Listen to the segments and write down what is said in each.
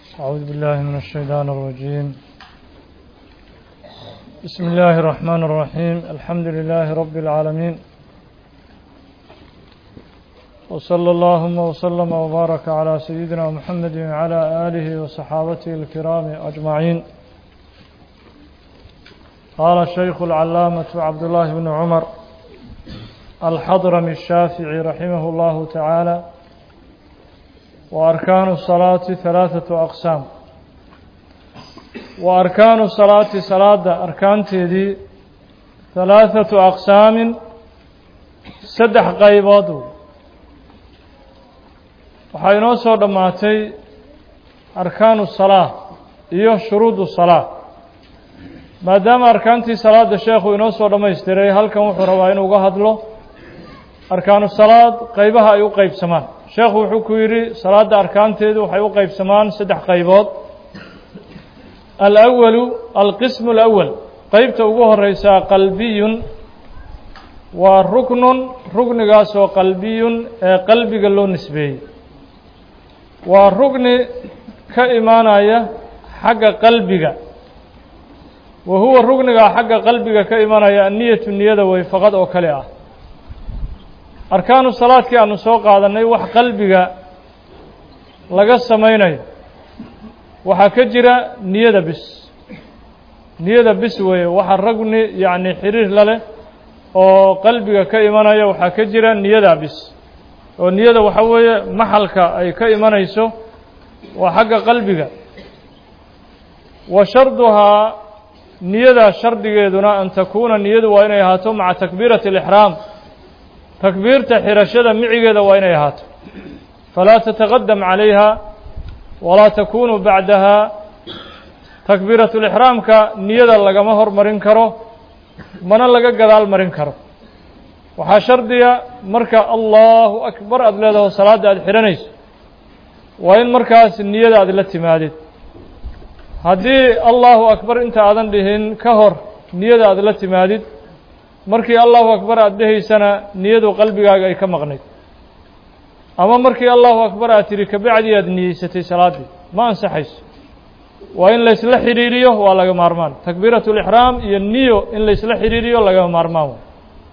أعوذ بالله من الشيطان الرجيم بسم الله الرحمن الرحيم الحمد لله رب العالمين وصلى اللهم وسلم وبارك على سيدنا محمد وعلى آله وصحابته الكرام أجمعين قال الشيخ العلامة عبد الله بن عمر الحضرمي الشافعي رحمه الله تعالى وأركان الصلاة ثلاثة أقسام وأركان الصلاة صلاة أركان تيدي ثلاثة أقسام سدح قيبات وحينو سود ماتي أركان الصلاة إيو شروط الصلاة ما دام أركانتي صلاة الشيخ إنو سود ما يستري هل كان وحروا إنو قهد له أركان الصلاة قيبها أيو قيب سمان sheekhu wuxuu ku yidhi salaadda arkaanteedu waxay u qeybsamaan saddex qaybood alawalu alqismu alawal qeybta ugu horeysaa qalbiyun waa ruknun ruknigaasoo qalbiyun ee qalbiga loo nisbeeyey waa rukni ka imaanaya xagga qalbiga wa huwa ruknigaa xagga qalbiga ka imanaya anniyatu niyada way faqad oo kale ah arkaanu salaadkii aanu soo qaadannay wax qalbiga laga samaynayo waxaa ka jira niyada bis niyada bis weeye waxa ragni yacni xiriir la leh oo qalbiga ka imanaya waxaa ka jira niyada bis oo niyada waxa weeye maxalka ay ka imanayso waa xagga qalbiga wa sharduhaa niyada shardigeeduna an takuuna niyadu waa inay ahaato maca takbiirati alixraam takbiirta xirashada micigeeda waa inay ahaato falaa tataqadam calayha walaa takunu bacdaha takbiiratulixraamka niyada lagama hormarin karo mana laga gadaal marin karo waxaa shardiga marka allahu akbar aada leedaho salaadda aada xidhanayso waa in markaas niyada aada la timaadid haddii allahu akbar inta aadan dhihin ka hor niyada aada la timaadid markii allahu akbar aada dhehaysana niyadu qalbigaaga ay ka maqnayd ama markii allahu akbar aad tidhi kabacdii aada niyeysatay salaaddii ma ansaxayso waa in laysla xidhiiriyo waa laga maarmaan takbiiratu lixraam iyo niyo in laysla xidhiiriyo lagama maarmaan way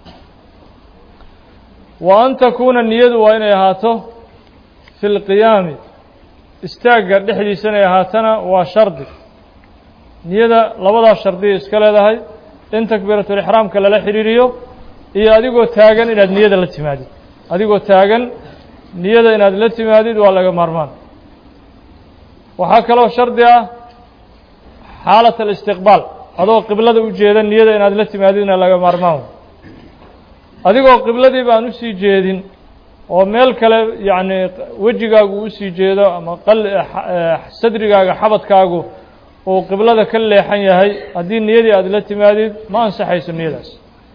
wa an takuuna niyadu waa inay ahaato fi lqiyaami istaagga dhexdiisa inay ahaatana waa shardi niyada labadaas shardiya iska leedahay in takbiiratulixraamka lala xidhiiriyo iyo adigoo taagan inaad niyada la timaadid adigoo taagan niyada inaad la timaadid waa laga maarmaan waxaa kaloo shardi ah xaalat alistiqbaal adoo qiblada u jeeda niyada inaad la timaadidna laga maarmaan adigoo qibladiiba aan usii jeedin oo meel kale yacni wejigaagu usii jeedo ama sadrigaaga xabadkaagu uu qiblada ka leexan yahay haddii niyadii aada la timaadid ma ansaxayso niyadaas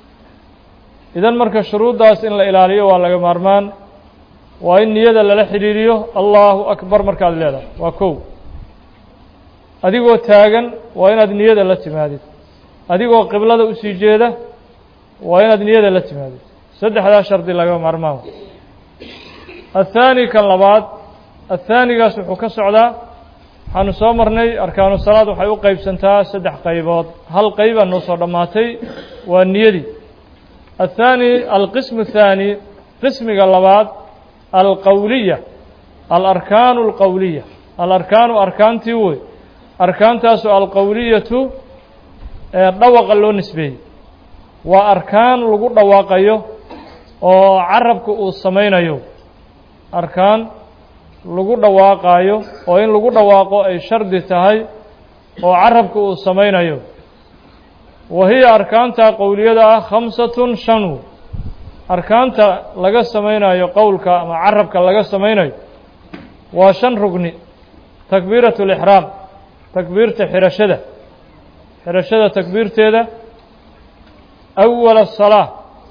idan marka shuruuddaas in la ilaaliyo waa laga maarmaan waa in niyada lala xidhiiriyo allahu akbar markaad leedahay waa kow adigoo taagan waa inaad niyada la timaadid adigoo qiblada usii jeeda waa inaad niyada la timaadid saddexdaa shardi laga maarmaan athaani kan labaad athaanigaas wuxuu ka socdaa waxaanu soo marnay arkaanu salaad waxay u qeybsantaa saddex qaybood hal qeybaa noo soo dhammaatay waa niyadii athaani alqismu athaani qismiga labaad alqowliya alarkaanu alqowliya alarkaanu arkaantii wey arkaantaasu alqowliyatu ee dhawaqa loo nisbeeyey waa arkaan lagu dhawaaqayo oo carabka uu samaynayo arkaan lagu dhawaaqaayo oo in lagu dhawaaqo ay shardi tahay oo carabka uu samaynayo wa hiya arkaanta qowliyada ah khamsatun shanu arkaanta laga samaynayo qowlka ama carabka laga samaynayo waa shan rugni takbiiratu lixraam takbiirta xirashada xirashada takbiirteeda awala asalaa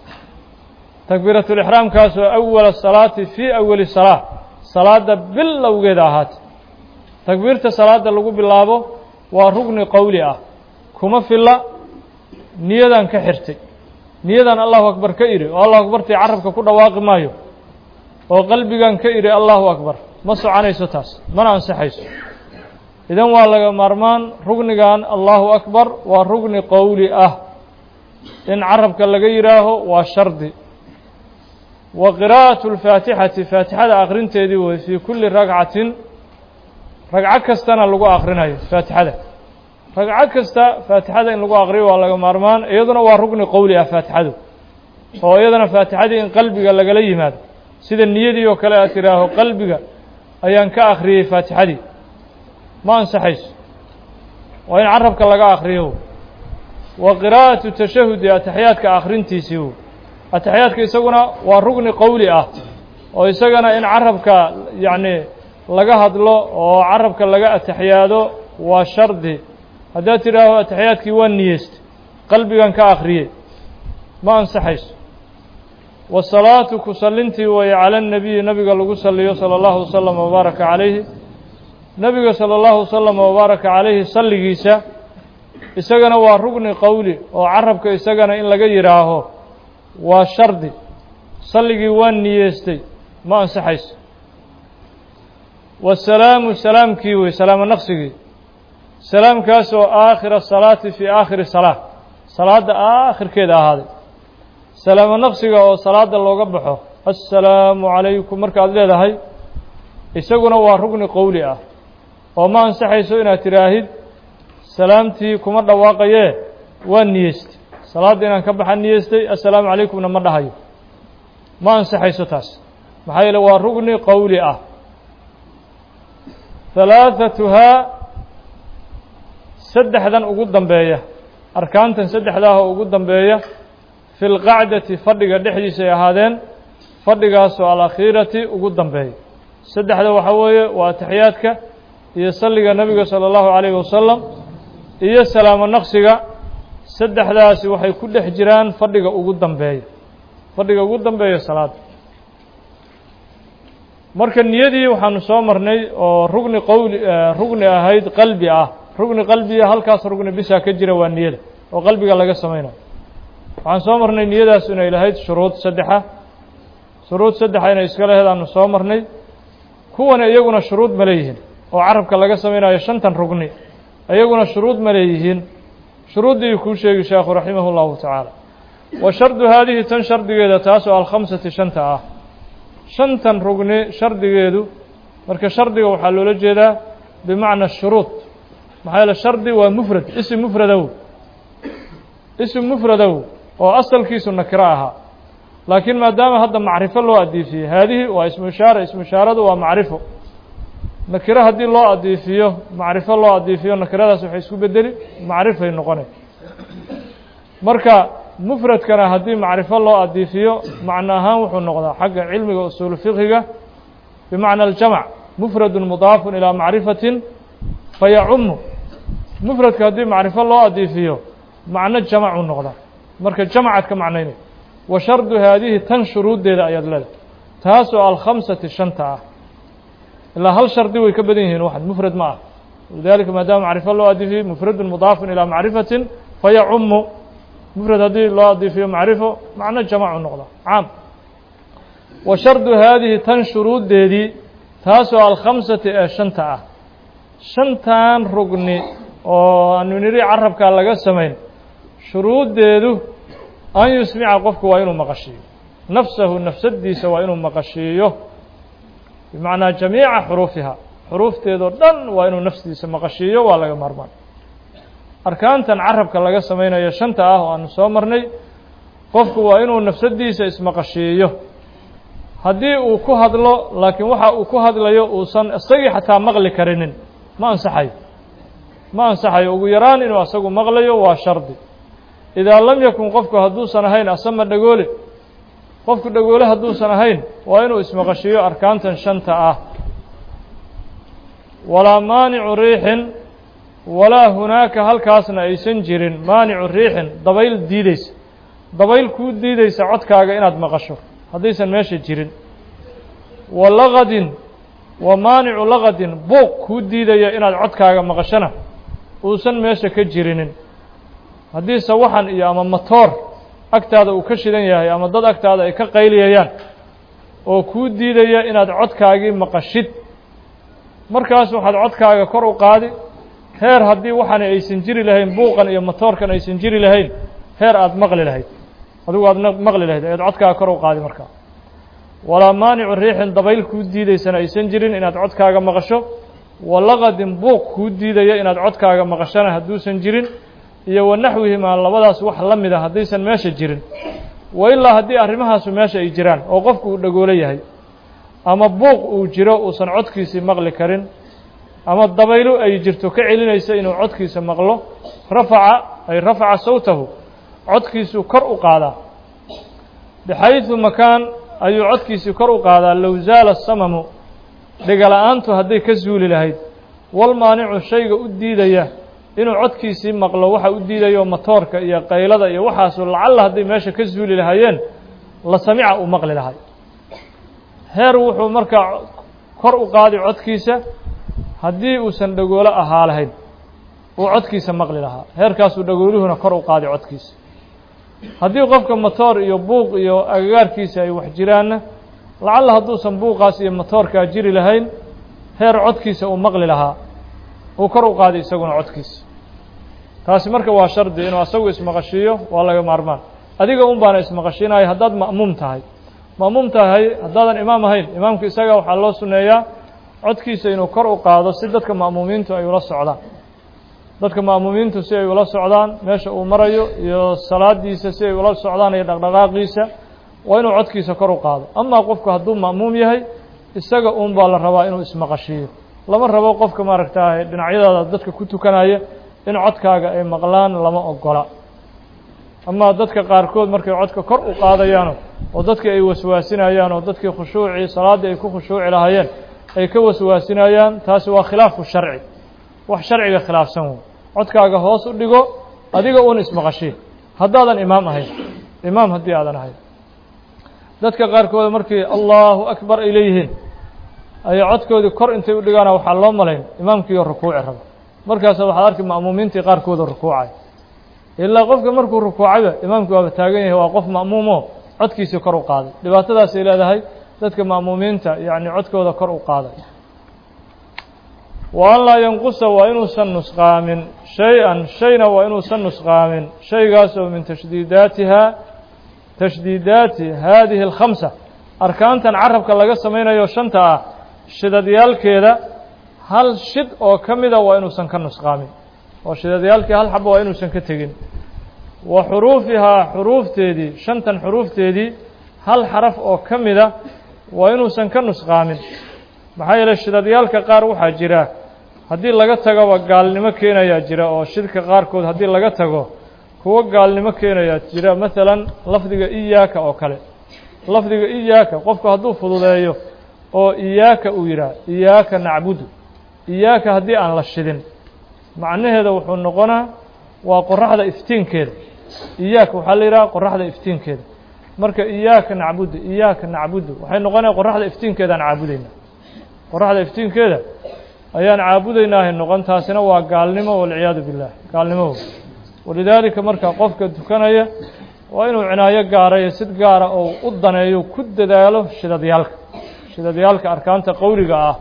takbiiratulixraamkaasoo awala asalaati fii awali salaa salaadda bilowgeeda ahaatay takbiirta salaadda lagu bilaabo waa rugni qowli ah kuma filla niyadan ka xirtay niyadan allahu akbar ka idhi oo allahu akbartii carabka ku dhawaaqi maayo oo qalbigan ka idhi allahu akbar ma soconayso taas mana ansaxayso idan waa laga maarmaan rugnigan allahu akbar waa rugni qowli ah in carabka laga yidhaaho waa shardi wa qiraa'atu اlfaatixati faatixada akrinteedii wey fii kulli ragcatin ragco kastana lagu akrinayo faatixada ragco kasta faatixada in lagu akriyo waa laga maarmaan iyaduna waa rugni qowli ah faatixadu oo iyadana faatixadii in qalbiga lagala yimaado sida niyadii oo kale aad tidhaaho qalbiga ayaan ka akhriyey faatixadii ma ansaxayso waa in carabka laga akriyo wa qiraa'atu tashahudi ataxiyaadka akhrintiisii wo ataxiyaadka isaguna waa rugni qowli ah oo isagana in carabka yacni laga hadlo oo carabka laga ataxiyaado waa shardi haddaad tidhaaho ataxiyaadkii waa niyeystay qalbigan ka akhriyey ma ansaxayso wasalaatu ku sallintii weeye cala annabiyi nabiga lagu salliyo sala allahu wasalam wabaaraka calayhi nebiga sala allahu wasalam wabaaraka calayhi salligiisa isagana waa rugni qowli oo carabka isagana in laga yidhaaho waa shardi salligii waa niyeestay ma ansaxayso wasalaamu salaamkii wey salaamo naqsigii salaamkaas oo aakhira salaati fii aakhiri salaa salaadda aakhirkeeda ahaaday salaamo naqsiga oo salaada looga baxo assalaamu calaykum markaad leedahay isaguna waa rugni qowli ah oo ma ansaxayso inaad tidhaahid salaamtii kuma dhawaaqayee waa niyeystay salaadda inaan ka baxa niyeystay assalaamu calaykumna ma dhahayo ma ansaxayso taas maxaa yeele waa rugni qowli ah halaathatuhaa saddexdan ugu dambeeya arkaantan saddexdaah oo ugu dambeeya fi lqacdati fadhiga dhexdiisa ay ahaadeen fadhigaasoo alakhiirati ugu dambeeya saddexda waxaa weeye waa ataxiyaadka iyo salliga nebiga sala allahu calayhi wasalam iyo salaamo naqsiga saddexdaasi waxay ku dhex jiraan fadhiga ugu dambeeya fadhiga ugu dambeeya salaada marka niyadii waxaanu soo marnay oo rugni qowli rugni ahayd qalbi ah rugni qalbiya halkaas rugni bisa ka jira waa niyada oo qalbiga laga samaynayo waxaan soo marnay niyadaas inay lahayd shuruud saddexa shuruud saddexa inay iska lahayd aanu soo marnay kuwana iyaguna shuruud ma leeyihiin oo carabka laga samaynayo shantan rugni iyaguna shuruud ma leeyihiin shuruuddii kuu sheegi sheekhu raximah اllahu tacaala wa shardu haadihi tan shardigeeda taasoo alkhamsati shanta ah shantan rugni shardigeedu marka shardiga waxaa loola jeedaa bimacna shuruud maxaa yeele shardi waa mufrad isim mufradow isim mufradow oo asalkiisu nakiro ahaa laakiin maadaama hadda macrifo loo adiifiyey haadihi waa ismu ishaara ismu ishaaradu waa macrifo nakiro haddii loo adiifiyo macrifo loo adiifiyo nakiradaas waxay isku bedeli macrifay noqonay marka mufradkana haddii macrifo loo adiifiyo macno ahaan wuxuu noqdaa xagga cilmiga usuulu fiqhiga bimacna aljamc mufradun mudaafun ilaa macrifatin fayacumu mufradka haddii macrifo loo adiifiyo macno jamacuu noqdaa marka jamcaad ka macnaynay wa shardu haadihi tan shuruuddeeda ayaad leedahay taasoo alkhamsati shanta ah ilaa hal shardi way ka badan yihiin waxan mufrad ma ah lidalika maadaama macrifo loo adiifiyey mufradun mudaafun ilaa macrifatin fayacumu mufrad haddii loo adiifiyo macrifo macno jamacu noqda caam wa shardu haadihi tan shuruuddeedii taasoo alkhamsati ee shanta ah shantan rugni oo aanu niri carabkaa laga samayn shuruuddeedu an yusmica qofku waa inuu maqashiiyo nafsahu nafsadiisa waa inuu maqashiiyo bimacnaa jamiica xuruufiha xuruufteedoo dhan waa inuu nafsdiisa maqashiiyo waa laga maarmaan arkaantan carabka laga samaynayo shanta ah oo aanu soo marnay qofku waa inuu nafsadiisa ismaqashiiyo haddii uu ku hadlo laakiin waxa uu ku hadlayo uusan isagii xataa maqli karinin ma ansaxayo ma ansaxayo ugu yaraan inuu asagu maqlayo waa shardi idaa lam yakun qofku hadduusan ahayn asama dhagoole qofku dhagoole hadduusan ahayn waa inuu ismaqashiiyo arkaantan shanta ah walaa maanicu riixin walaa hunaaka halkaasna aysan jirin maanicu riixin dabayl diideysa dabayl kuu diideysa codkaaga inaad maqasho haddaysan meesha jirin wa laqadin wa maanicu laqadin buuq kuu diidaya inaad codkaaga maqashona uusan meesha ka jirinin haddii sawaxan iyo ama matoor agtaada uu ka shidan yahay ama dad agtaada ay ka qayliyayaan oo kuu diidaya inaad codkaagii maqashid markaas waxaad codkaaga kor u qaadi heer haddii waxaana aysan jiri lahayn buuqan iyo matoorkan aysan jiri lahayn heer aada maqli lahayd adigu aad maqli lahayd ayaad codkaaga kor u qaadi markaa walaa maanicu riixin dabayl kuu diidaysana aysan jirin inaad codkaaga maqasho walaqadin buuq kuu diidaya inaad codkaaga maqashana hadduusan jirin iyo wanaxwihimaa labadaas wax la mid a haddaysan meesha jirin wa ilaa haddii arrimahaasu meesha ay jiraan oo qofku uu dhagoolo yahay ama buuq uu jiro uusan codkiisii maqli karin ama dabaylo ay jirto ka celinaysa inuu codkiisa maqlo rafaca ay rafaca sawtahu codkiisuu kor u qaadaa bixaydu makaan ayuu codkiisii kor u qaadaa low zaala samamu dhegala-aantu hadday ka zuuli lahayd walmaanicu shayga u diidaya inuu codkiisii maqlo waxa u diidayo matoorka iyo qaylada iyo waxaasu lacalla hadday meesha ka zuuli lahaayeen la samica uu maqli lahay heer wuxuu markaa kor u qaadi codkiisa haddii uusan dhagoolo ahaa lahayn uu codkiisa maqli lahaa heerkaasuu dhagooluhuna kor u qaadi codkiisa haddii qofka matoor iyo buuq iyo agagaarkiisa ay wax jiraanna lacalla hadduusan buuqaas iyo matoorkaa jiri lahayn heer codkiisa uu maqli lahaa uu kor u qaadi isaguna codkiisa taasi marka waa shardi inuu asagu ismaqashiiyo waa laga maarmaan adiga un baana ismaqashiinaya haddaad ma'muum tahay ma'muum tahay haddaadan imaam ahayn imaamka isaga waxaa loo sunneeyaa codkiisa inuu kor u qaado si dadka ma'muumiintu ay ula socdaan dadka ma'muumiintu si ay ula socdaan meesha uu marayo iyo salaadiisa si ay ula socdaan iyo dhaqdhaqaaqiisa waa inuu codkiisa kor u qaado amaa qofku hadduu ma'muum yahay isaga un baa la rabaa inuu ismaqashiiyo lama rabo qofka maaragtaa dhinacyadaada dadka ku tukanaya in codkaaga ay maqlaan lama ogola amaa dadka qaarkood markay codka kor u qaadayaano oo dadkii ay waswaasinayaan oo dadkii khushuucii salaaddii ay ku khushuuci lahaayeen ay ka waswaasinayaan taasi waa khilaafu sharci wax sharciga khilaafsan wey codkaaga hoos u dhigo adiga un ismaqashiin haddaadan imaam ahayn imaam haddii aadan ahayn dadka qaarkood markii allahu akbar ay leeyihiin ayay codkoodii kor intay u dhigaana waxaa loo malayn imaamkiiyo rukuuci rabo markaasa waxaad arki ma'muumiintii qaarkooda rukuucay ilaa qofka markuu rukuucayba imaamkii waaba taagan yahay waa qof ma'muumo codkiisii kor u qaaday dhibaatadaasay leedahay dadka ma'muumiinta yacni codkooda kor u qaaday wa an laa yanqusa waa inuusan nusqaamin shay-an shayna waa inuusan nusqaamin shaygaasoo min tashdiidaatiha tashdiidaati haadihi alkhamsa arkaantan carabka laga samaynayo shanta ah shidadyaalkeeda hal shid oo ka mida waa inuusan ka nusqaamin oo shidadyaalkii hal xaba waa inuusan ka tegin wa xuruufihaa xuruufteedii shantan xuruufteedii hal xaraf oo ka mida waa inuusan ka nusqaamin maxaa yeeley shidadyaalka qaar waxaa jira haddii laga tagoba gaalnimo keenayaa jira oo shidka qaarkood haddii laga tago kuwo gaalnimo keenayaa jira masalan lafdiga iyaaka oo kale lafdiga iyaaka qofku hadduu fududeeyo oo iyaaka uu yidhaah iyaaka nacbudu iyaaka haddii aan la shidin macnaheeda wuxuu noqonaa waa qoraxda iftiinkeeda iyaaka waxaa la yidhaha qoraxda iftiinkeeda marka iyaaka nacbudu iyaaka nacbudu waxay noqonaya qoraxda iftiinkeedaan caabudaynaa qoraxda iftiinkeeda ayaan caabudaynaahay noqon taasina waa gaalnimo walciyaadu billah gaalnimo walidaalika marka qofka tukanaya waa inuu cinaayo gaarayo sid gaara oo u daneeyo ku dadaalo shidadyaalka shidadyaalka arkaanta qowliga ah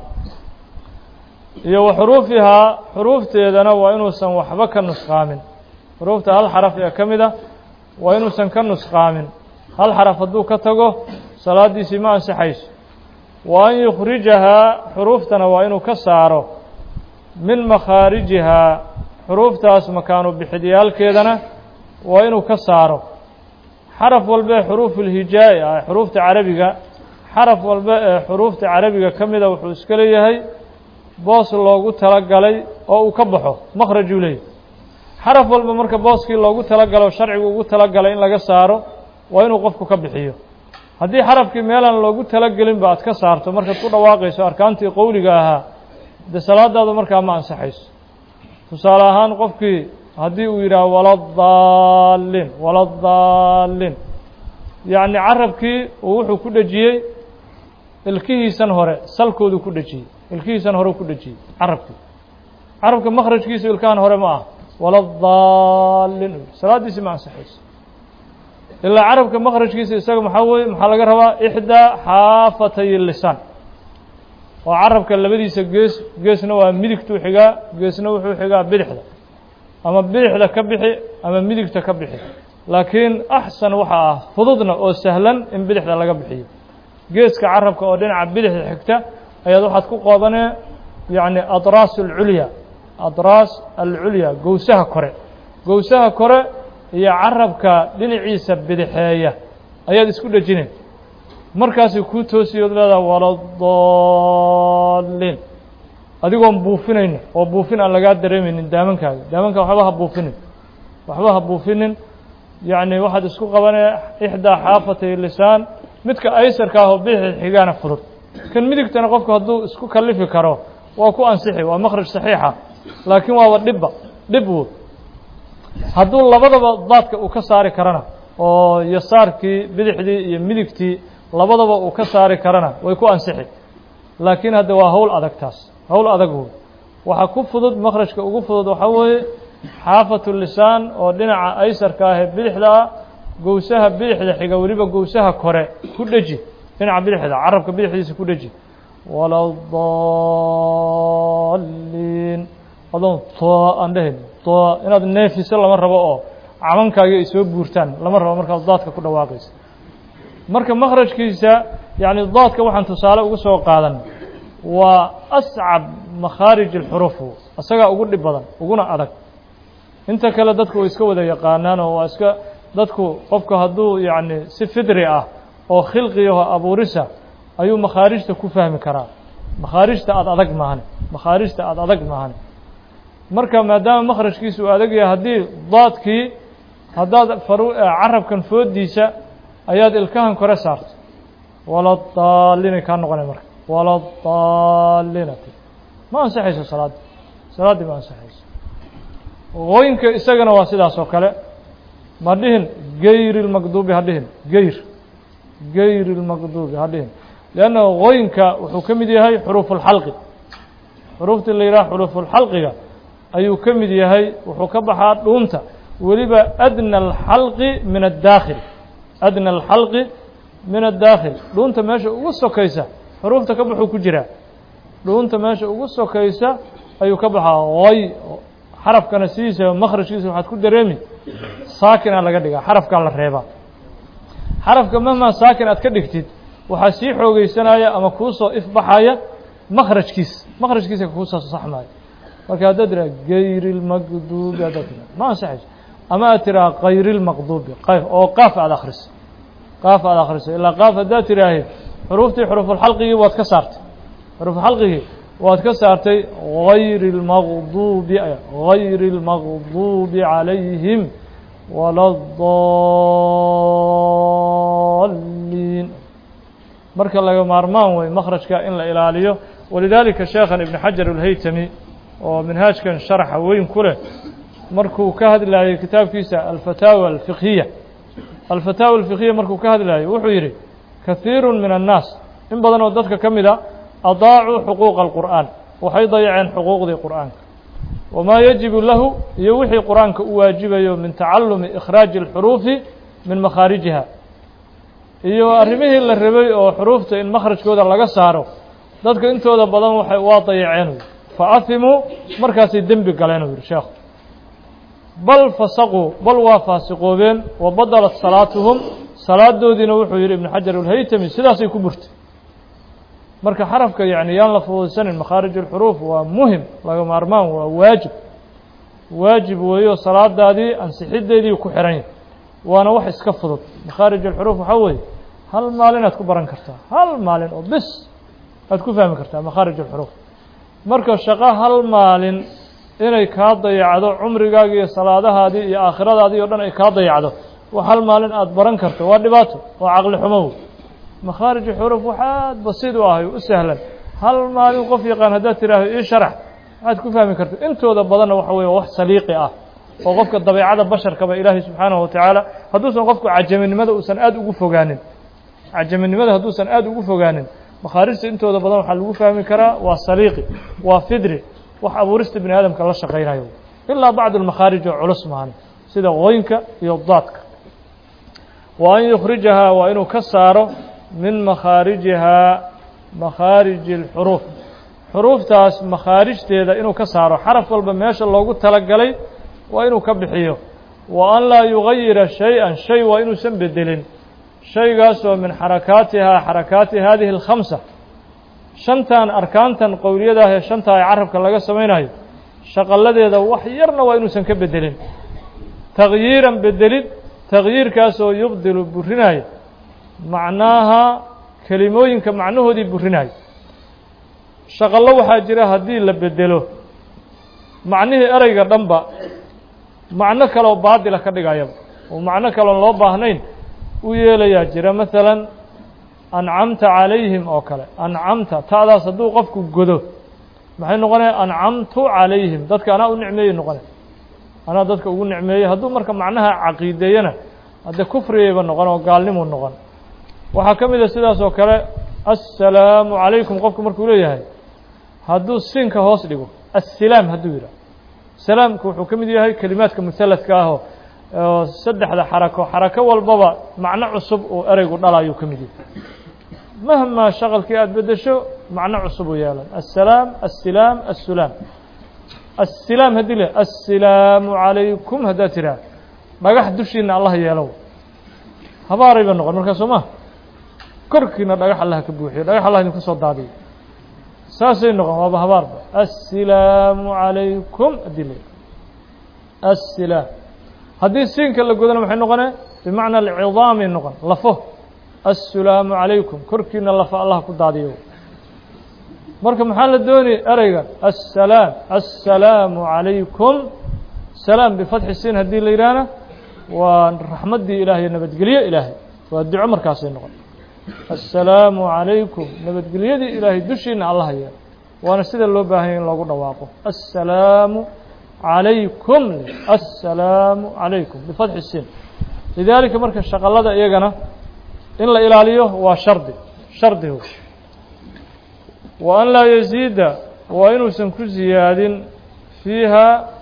iyo wa xuruufihaa xuruufteedana waa inuusan waxba ka nusqaamin xuruufta hal xaraf ee ka mid a waa inuusan ka nusqaamin hal xaraf hadduu ka tago salaaddiisii ma ansixayso wa an yukhrijahaa xuruuftana waa inuu ka saaro min makhaarijihaa xuruuftaas makaanu bixidyaalkeedana waa inuu ka saaro xaraf walba ee xuruufulhijaa'i ah xuruufta carabiga xaraf walba ee xuruufta carabiga ka mida wuxuu iska leeyahay boos loogu talagalay oo uu ka baxo makhrajuu leeyahy xaraf walba marka booskii loogu talagalo sharcigu ugu talagalay in laga saaro waa inuu qofku ka bixiyo haddii xarafkii meelaan loogu talagelinba aad ka saarto markaad ku dhawaaqayso arkaantii qowliga ahaa dee salaadaadu markaa ma ansaxayso tusaale ahaan qofkii haddii uu yidhaah waladaalin waladaalin yacni carabkii uu wuxuu ku dhejiyey ilkihiisan hore salkoodu ku dhejiyey ilkihiisan hore ku dhejiyey carabkii carabka makhrajkiisu ilkahan hore ma ah waladaalin salaaddiisi ma ansaxayso ilaa carabka makhrajkiisa isaga maxaa weye maxaa laga rabaa ixdaa xaafatay lisaan oo carabka labadiisa gees geesna waa midigtuu xigaa geesna wuxuu xigaa bidixda ama bidixda ka bixi ama midigta ka bixi laakiin axsan waxaa ah fududna oo sahlan in bidixda laga bixiyo geeska carabka oo dhinaca bidixda xigta ayaad waxaad ku qoobanee yacni adraas alculya adraas alculya gowsaha kore gowsaha kore iyo carabka dhinaciisa bidixeeya ayaad isku dhejineen markaasay kuu toosiyood leedaha waladaliin adigoon buufinaynin oo buufin aan lagaa dareemaynin daamankaaga daamanka waxba ha buufinin waxba ha buufinin yacni waxaad isku qabanee ixdaa xaafatay lisaan midka aysarka ah oo bidixda xigaana fudud kan midigtana qofku hadduu isku kalifi karo waa ku ansixi waa makhraj saxiixa laakiin waaba dhibba dhib wood hadduu labadaba daadka uu ka saari karana oo yasaarkii bidixdii iyo midigtii labadaba uu ka saari karana way ku ansixi laakiin hadda waa hawl adag taas hawl adag wood waxaa ku fudud makhrajka ugu fudud waxaa weeye xaafatu lisaan oo dhinaca aysarka ah ee bidixda ah gowsaha bidixda xiga weliba gowsaha kore ku dheji dhinaca bidixda carabka bidixdiisa ku dheji waladaliin adoon too aan dhehayn too inaad neefiso lama rabo oo cabankaaga ay soo buurtaan lama rabo markaad daadka ku dhawaaqaysa marka makhrajkiisa yacni daadka waxaan tusaale ugu soo qaadan waa ascab makhaarij alxuruuf isagaa ugu dhib badan uguna adag inta kale dadku way iska wada yaqaanaan oo waa iska dadku qofku hadduu yacni si fidri ah oo khilqiyaho abuurisa ayuu makhaarijta ku fahmi karaa makhaarijta aada adag maahan makhaarijta aada adag maahan marka maadaama makhrajkiisa uu adag yahay haddii daadkii haddaad faru carabkan foodiisa ayaad ilkahan kore saarto waladaalinay kaa noqonay marka waladaalinati ma ansaxayso salaaddii salaaddii ma ansaxayso qooyinka isagana waa sidaas oo kale ma dhihin gayri lmaqduubi ha dhihin gayr gayri lmaqduubi ha dhihin leanna qooyinka wuxuu ka mid yahay xuruufulxalqi xuruuftii la yidhaha xuruufulxalqiga ayuu ka mid yahay wuxuu ka baxaa dhuunta weliba adna alxalqi min addaakhil adna alxalqi min addaakhil dhuunta meesha ugu sokaysa xuruufta ka baxuu ku jiraa dhuunta meesha ugu sokaysa ayuu ka baxaa qoy xarafkana sidiisa makhrajkiisa waxaad ku dareemi saakina laga dhigaa xarafkaa la reebaa xarafka mahmaa saakin aad ka dhigtid waxaa sii xoogeysanaya ama kuusoo ifbaxaya makhrajkiisa makhrajkiisa kuusoo saxmaayo marka haddaad tiraa gayri lmaqduubi haddaad tiraa ma ansaxayso ama aad tiraa kayri lmaqduubi qayf oo qaaf aada akhriso qaaf aada akhriso ilaa qaaf haddaad tiraahe xuruuftii xuruufulxalqigii waad ka saartay xuruufulxalqigii waad ka saartay gayri lmaqduubi gayri lmaqduubi calayhim wala daliin marka laga maarmaan wey makhrajka in la ilaaliyo walidaalika sheekhan ibn xajar alhaytami oo minhaajkan sharaxa weyn ku leh markuu ka hadlayay kitaabkiisa alfataawa alfiqhiya alfataawa alfiqhiya markuu ka hadlayo wuxuu yidhi kahiiru min annaas in badan oo dadka ka mid a adaacuu xuquuqa alqur'aan waxay dayaceen xuquuqdii qur'aanka wamaa yajibu lahu iyo wixii qur'aanka u waajibayo min tacalumi ikhraaji alxuruufi min makhaarijiha iyo arrimihii la rabay oo xuruufta in makhrajkooda laga saaro dadka intooda badan waxay waa dayaceen fa afimuu markaasay dembi galeen uu yidhi sheekhu bal fasaquu bal waa faasiqoobeen wa badalat salaatuhum salaadoodiina wuxuu yidhi ibnu xajar alhaytami sidaasay ku burtay marka xarafka yacni yaan la fududsanin makhaarij alxuruuf waa muhim laga maarmaan waa waajib waajib weeyo salaadaadii ansixiddeedii ku xihan yahay waana wax iska fudud makhaarij alxuruuf waxaa weeye hal maalin aad ku baran kartaa hal maalin oo bis aad ku fahmi kartaa makhaarij alxuruuf marka shaqo hal maalin inay kaa dayacdo cumrigaagi iyo salaadahaadii iyo aakhiradaadii oo dhan ay kaa dayacdo wax hal maalin aada baran karto waa dhibaato waa caqli xumow makhaarij xuruuf waxaad basiid u ahay u sahlan hal maalin qof yaqaan haddaad tidhaahdo ii sharax waxaad ku fahmi karta intooda badanna waxa weeye wax saliiqi ah oo qofka dabeecada basharkaba ilaahay subxaanahu watacaala hadduusan qofku cajaminimada uusan aada ugu fogaanin cajaminimada hadduusan aada ugu fogaanin makhaarijta intooda badan waxaa lagu fahmi karaa waa saliiqi waa fidri wax abuurista bini aadamka la shaqaynayo ilaa bacd almakhaarij oo culus mahan sida qooyinka iyo daadka wa an yukhrijahaa waa inuu ka saaro min makhaarijihaa makhaariji اlxuruuf xuruuftaas makhaarijteeda inuu ka saaro xaraf walba meesha loogu talagalay waa inuu ka bixiyo wa an laa yugayira shay-an shay waa inuusan bedelin shaygaasoo min xarakaatihaa xarakaati haadihi alkhamsa shantan arkaantan qowliyadaah ee shanta ee carabka laga samaynayo shaqalladeeda wax yarna waa inuusan ka bedelin takyiiran bedelid takyiirkaasoo yubdilu burinaayo macnaaha kelimooyinka macnahoodii burinaayo shaqallo waxaa jira haddii la bedelo macnihii ereyga dhanba macno kaleoo baadila ka dhigayaba oo macno kaleon loo baahnayn u yeelayaa jira masalan ancamta calayhim oo kale ancamta ta'daas hadduu qofku godo maxay noqonaya ancamtu calayhim dadka anaa u nicmeeyey noqone anaa dadka ugu nicmeeyey hadduu marka macnaha caqiideeyana haddee kufrigayba noqon oo gaalnimuu noqon waxaa ka mid a sidaas oo kale assalaamu calaykum qofku markuu leeyahay hadduu siinka hoos dhigo assalaam hadduu yidhah salaamku wuxuu ka mid yahay kelimaadka musalladka ah oo oo saddexda xarako xarako walbaba macno cusub uu ereygu dhalaayuu ka mid yahay mahmaa shaqalkii aada beddesho macno cusub uu yeelan assalaam assilaam assulaam assilaam haddii le assalaamu calaykum haddaad tidhaah dhagax dushiina allah yeelow habaarayba noqon markaa soo ma korkiina dhagax allah ka buuxiyo dhagax allah idinku soo daadiyo saasay noqon waaba habaarba assalaamu calaykum haddii le assilaam haddii siinka la godana maxay noqonee bimacna alcidaamay noqon lafo assalaamu calaykum korkiina lafa allah ku daadiyo marka maxaa la doonaya ereygan assalaam assalaamu calaykum salaam bifatxi siin haddii la yidhaahna waa raxmaddii ilaah iyo nabadgelyo ilaahay waa duco markaasay noqon assalaamu calaykum nabadgelyadii ilaahay dushiina allah yeelo waana sida loo baahanya in loogu dhawaaqo assalaamu calaykum assalaamu calaykum bifatxi siin lidaalika marka shaqalada iyagana in la ilaaliyo waa shardi shardigu wa an laa yaziida waa inuusan ku ziyaadin fiiha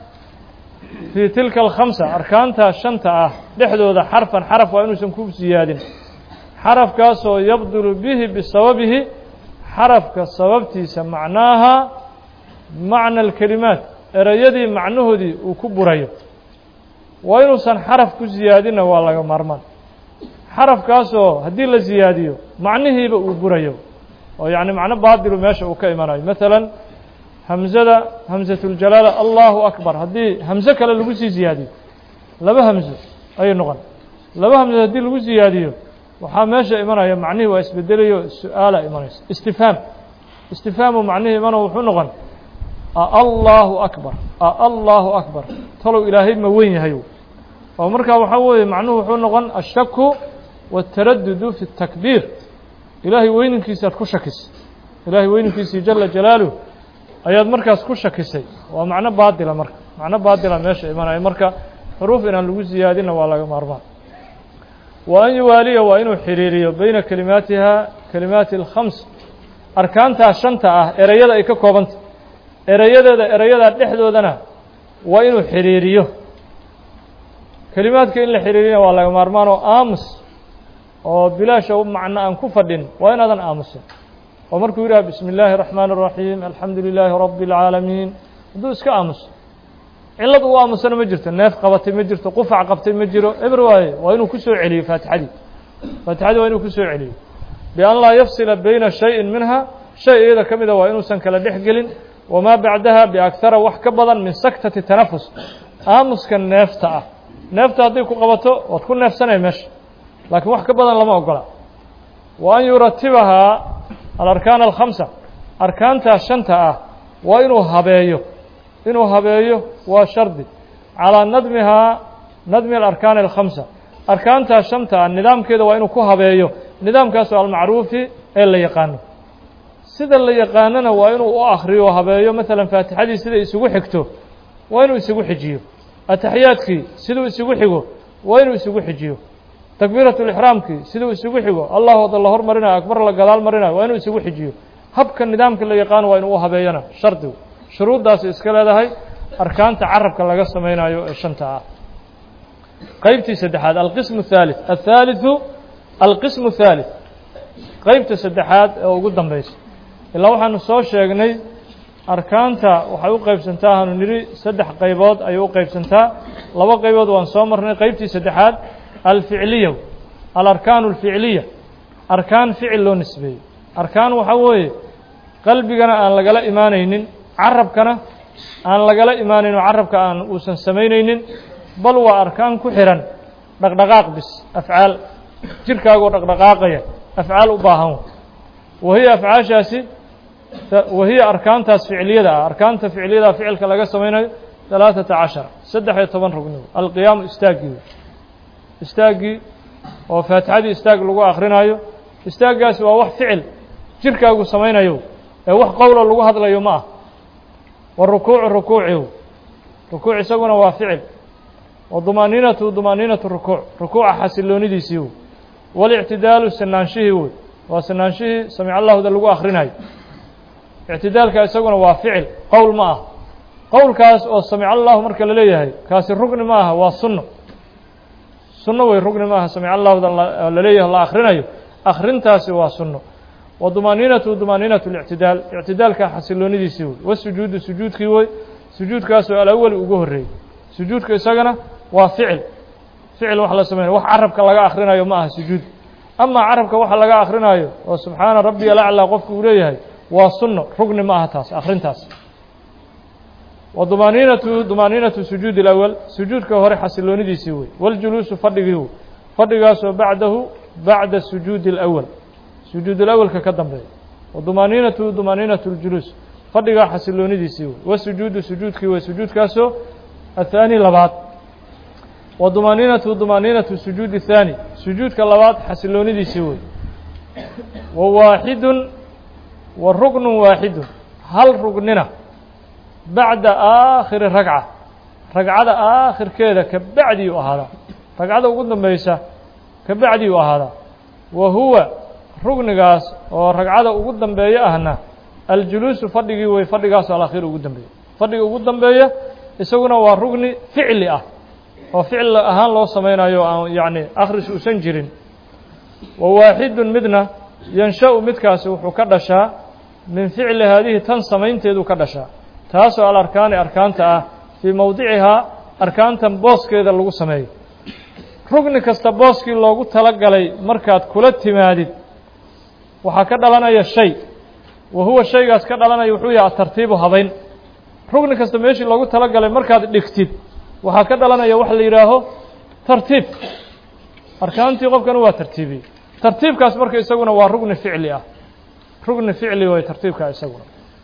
fii tilka alkhamsa arkaanta shanta ah dhexdooda xarfan xaraf waa inuusan ku siyaadin xarafkaasoo yabdulu bihi bisababihi xarafka sababtiisa macnaaha macna alkelimaat ereyadii macnahoodii uu ku burayo waa inuusan xaraf ku siyaadinna waa laga maarmaan xarafkaasoo haddii la siyaadiyo macnihiiba uu burayo oo yacni macno baadilu meesha uu ka imanayo masalan hamzada hamsatuljalaala allahu akbar haddii hamso kale lagu sii siyaadiyo laba hamso ayay noqon laba hamso haddii lagu siyaadiyo waxaa meesha imanaya macnihii waa isbedelayo su-aala imanaysa istifhaam istifhaamu macnihii imano wuxuu noqon allahu akbar allahu akbar talow ilaahay ma weyn yahayo oo markaa waxaa weeye macnuhu wuxuu noqon ashaku waاtaradudu fi الtakbiir ilaahay weyninkiisaad ku shakisay ilaahay weyninkiisii jala jalaaluh ayaad markaas ku shakisay waa macno baadila marka macno baadila meesha imanaya marka xuruuf inaan lagu siyaadinna waa laga maarmaan wa an yuwaaliya waa inuu xiriiriyo beyna kelimaatiha kelimaati اlkhams arkaantaa shanta ah ereyada ay ka koobanta erayadeeda erayadaa dhexdoodana waa inuu xiriiriyo kelimaadka in la xiriirina waa laga maarmaan oo aamus oo bilaasha macno aan ku fadhin waa inaadan aamusin oo markuu yidhaha bismi illaahi الraxmaan الraxiim alxamdu lilaahi rabi اlcaalamiin hadduu iska aamuso cillad uu aamusana ma jirto neef qabatay ma jirto qufac qabtay ma jiro eber waaye waa inuu ku soo celiyo faatixadii faatixadii waa inuu ku soo celiyo bian laa yafsila bayna shayin minha shay iyada ka mida waa inuusan kala dhex gelin wamaa bacdaha biakhara wax ka badan min saktati tanafus aamuska neefta ah neefta hadday ku qabato waad ku neefsanaya meesha laakiin wax ka badan lama ogola wa an yuratibahaa alarkaan alkhamsa arkaantaa shanta ah waa inuu habeeyo inuu habeeyo waa shardi calaa nadmihaa nadmi alarkaani alkhamsa arkaantaa shanta ah nidaamkeeda waa inuu ku habeeyo nidaamkaasoo almacruufi ee la yaqaano sida la yaqaanona waa inuu u akriyo o habeeyo masalan faatixadii sida isugu xigto waa inuu isugu xijiyo ataxiyaadkii siduu isugu xigo waa inuu isugu xijiyo takbiirat lixraamkii siduu isugu xigo allahu ada la hormarinayo akbar la gadaal marinayo waa inuu isugu xijiyo habka nidaamka la yaqaano waa inuu u habeeyana shardigu shuruuddaasi iska leedahay arkaanta carabka laga samaynayo ee shanta ah qeybtii saddexaad alqismu الثالث الثaaliثu alqismu الثالث qeybta saddexaad ee ugu dambaysa ilaa waxaanu soo sheegnay arkaanta waxay u qaybsantaa hanu nidhi saddex qaybood ayay u qaybsantaa laba qaybood waan soo marnay qeybtii saddexaad alficliya alarkaanu alficliya arkaan ficil loo nisbeeyey arkaan waxaa weeye qalbigana aan lagala imaanaynin carabkana aan lagala imaanaynin oo carabka aan uusan samaynaynin bal waa arkaan ku xihan dhaqdhaqaaq bis afcaal jirkaagoo dhaqdhaqaaqaya afcaal u baahan wahiya afcaashaasi wahiya arkaantaas ficliyada ah arkaanta ficliyada ficilka laga samaynayo ثalaaثata cashara saddex iyo toban rugni alqiyaamu istaaggii istaaggii oo faatixadii istaag lagu akrinaayo istaaggaasi waa wax ficil jirkaagu samaynayo ee wax qowlo lagu hadlayo ma ah warukuucu rukuucihu rukuuc isaguna waa ficil wadumaaniinatu dumaaniinatu rukuuc rukuuca xasiloonidiisii wey walictidaalu sanaanshihii wey waa sanaanshihii samic allahuda lagu akrinayo ictidaalka isaguna waa ficil qowl ma ah qowlkaas oo samic allahu marka la leeyahay kaasi rugni ma aha waa sunno sunno wey rugni ma aha samic allahuda la leeyahay la akrinayo akrintaasi waa sunno wadumaaniinatu dumaaniinatu lictidaal ictidaalka xasiloonidiisii wey wasujuudu sujuudkii wey sujuudkaasoo alawali ugu horreeyey sujuudka isagana waa ficil ficil wax la sameynay wax carabka laga akrinayo ma aha sujuud amaa carabka waxa laga akrinayo oo subxaana rabbiya alaclaa qofku uu leeyahay waa sunno rugni ma aha taas akrintaas wadumaaniinatu dumaaniinatu sujuudi اlawal sujuudka hore xasiloonidiisii wey waljuluusu fadhigii wey fadhigaasoo bacdahu bacda sujuudi اlawal sujuud اlawalka ka dambeeya wadumaaniinatu dumaaniinatu اljuluus fadhigaa xasiloonidiisii wey wasujuudu sujuudkii wey sujuudkaasoo athaani labaad wadumaaniinatu dumaaniinatu sujuudi الthaani sujuudka labaad xasiloonidiisii wey wa waaxidun wa ruknu waaxidun hal rugnina bacda aakhiri ragca ragcada aakhirkeeda ka bacdii u ahaadaa ragcada ugu dambaysa ka bacdii u ahaadaa wa huwa rugnigaas oo ragcada ugu dambeeya ahna aljuluusu fadhigii wey fadhigaasoo alakhiir ugu dambeeya fadhiga ugu dambeeya isaguna waa rugni ficli ah oo ficil ahaan loo samaynayo aan yacni akhris uusan jirin wa waaxidun midna yansha-u midkaasi wuxuu ka dhashaa min ficli haadihi tan samaynteeduu ka dhashaa taasoo alarkaani arkaanta ah fii mowdicihaa arkaantan booskeeda lagu sameeyo rugni kasta booskii loogu tala galay markaad kula timaadid waxaa ka dhalanaya shay wa huwa shaygaas ka dhalanaya wuxuu yahay atartiibu habayn rugni kasta meeshii loogu tala galay markaad dhigtid waxaa ka dhalanaya waxa la yidhaaho tartiib arkaantii qofkana waa tartiibiyey tartiibkaas marka isaguna waa rugni ficli ah rugni ficli way tartiibka isaguna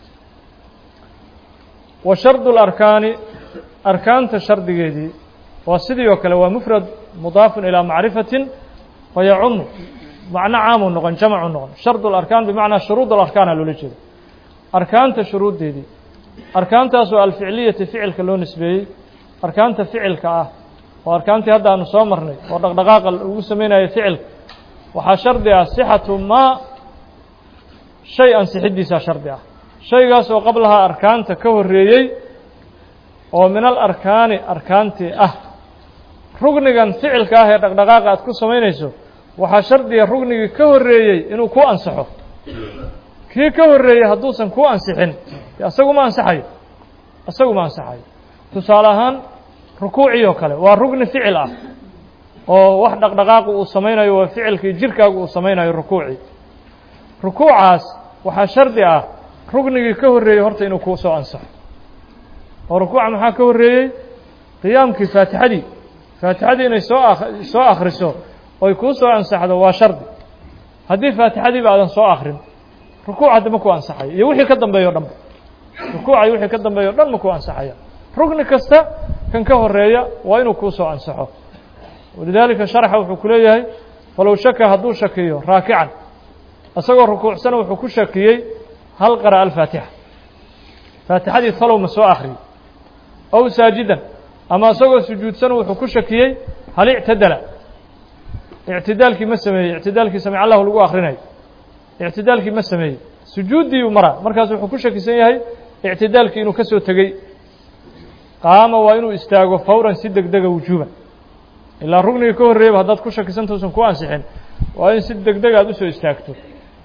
wa shardu اlarkaani arkaanta shardigeedii waa sidii oo kale waa mufrad mudaafun ilaa macrifatin fayacumu macno caamuu noqon jamcu noqon shardu اlarkaan bimacnaa shuruud alarkaana loola jeeda arkaanta shuruuddeedii arkaantaasoo alficliyati ficilka loo nisbeeyey arkaanta ficilka ah oo arkaantii hadda aanu soo marnay oo dhaqdhaqaaqa lagu sameynaya ficilka waxaa shardi ah sixatu maa shay ansixiddiisaa shardi ah shaygaas oo qablahaa arkaanta ka horreeyey oo min al arkaani arkaantii ah rugnigan ficilka ah ee dhaqdhaqaaqa aad ku samaynayso waxaa shardiga rugnigii ka horreeyey inuu ku ansaxo kii ka horreeyey hadduusan ku ansixin isagu ma ansaxayo isagu ma ansaxayo tusaale ahaan rukuucii oo kale waa rugni ficil ah oo wax dhaqdhaqaaqu uu samaynayo waa ficilkii jirkaagu uu samaynayo rukuucii rukuucaas waxaa shardi ah rugnigii ka horreeyey horta inuu kuu soo ansaxo oo rukuuca maxaa ka horreeyey qiyaamkii faatixadii faatixadii inay soo a soo akhriso oy kuu soo ansaxdo waa shardi haddii faatixadiiba aadan soo akrin rukuuc hadda ma ku ansaxayo iyo wixii ka dambeeyo o dhanba rukuuca iyo wixii ka dambeeyo o dhan ma ku ansaxaya rugni kasta kan ka horeeya waa inuu kuu soo ansaxo walidaalika sharxa wuxuu ku leeyahay falow shaka hadduu shakiyo raakican isagoo rukuucsana wuxuu ku shakiyey hal qara'a alfaatixa faatixadii talow ma soo akhriyey ow saajidan ama isagoo sujuudsan wuxuu ku shakiyey hal ictadala ictidaalkii ma sameeyey ictidaalkii samic allahu lagu akhrinayo ictidaalkii ma sameeyey sujuuddii uu maraa markaas wuxuu ku shakisan yahay ictidaalkii inuu ka soo tegey qaama waa inuu istaago fawran si deg dega wujuuban ilaa rugniga ka horreeyaba haddaad ku shakisanta usan ku ansixin waa in si deg deg aad usoo istaagto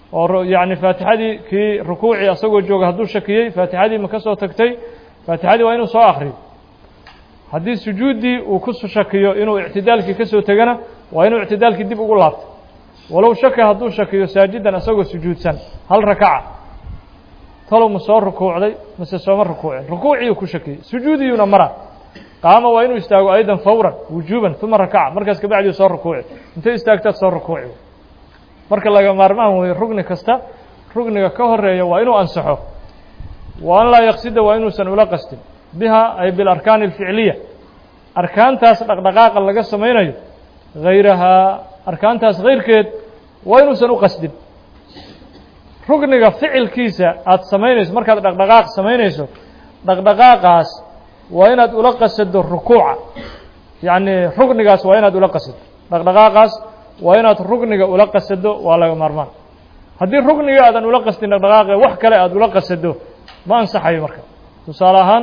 oo yacni faatixadii kii rukuucii asagoo jooga hadduu shakiyey faatixadii ma ka soo tagtay faatixadii waa inuu soo akriyo haddii sujuuddii uu ku shakiyo inuu ictidaalkii ka soo tegana waa inuu ictidaalkii dib ugu laabto walow shaka hadduu shakiyo saajidan asagoo sujuudsan hal rakaca talow ma soo rukuucday mase sooma rukuucin rukuuciiyuu ku shakiyey sujuudiyuuna mara qaama waa inuu istaago aydan fawran wujuuban uma rakaca markaas kabacdii soo rukuuci intay istaagtaad soo rukuuci marka laga maarmaan weeye rugni kasta rugniga ka horeeya waa inuu ansaxo wa an laa yaqsida waa inuusan ula qastin biha ay bilarkaani alficliya arkaantaas dhaqdhaqaaqa laga samaynayo hayrahaa arkaantaas hayrkeed waa inuusan u qasdin rugniga ficilkiisa aada samaynayso markaad dhaqdhaqaaq samaynayso dhaqdhaqaaqaas waa inaad ula qasado rukuuca yacni rugnigaas waa inaad ula qasado dhaqdhaqaaqaas waa inaad rugniga ula qasado waa laga maarmaan haddii rugniga aadan ula qasdin dhaqdhaqaaqe wax kale aada ula qasado ma ansaxayo marka tusaale ahaan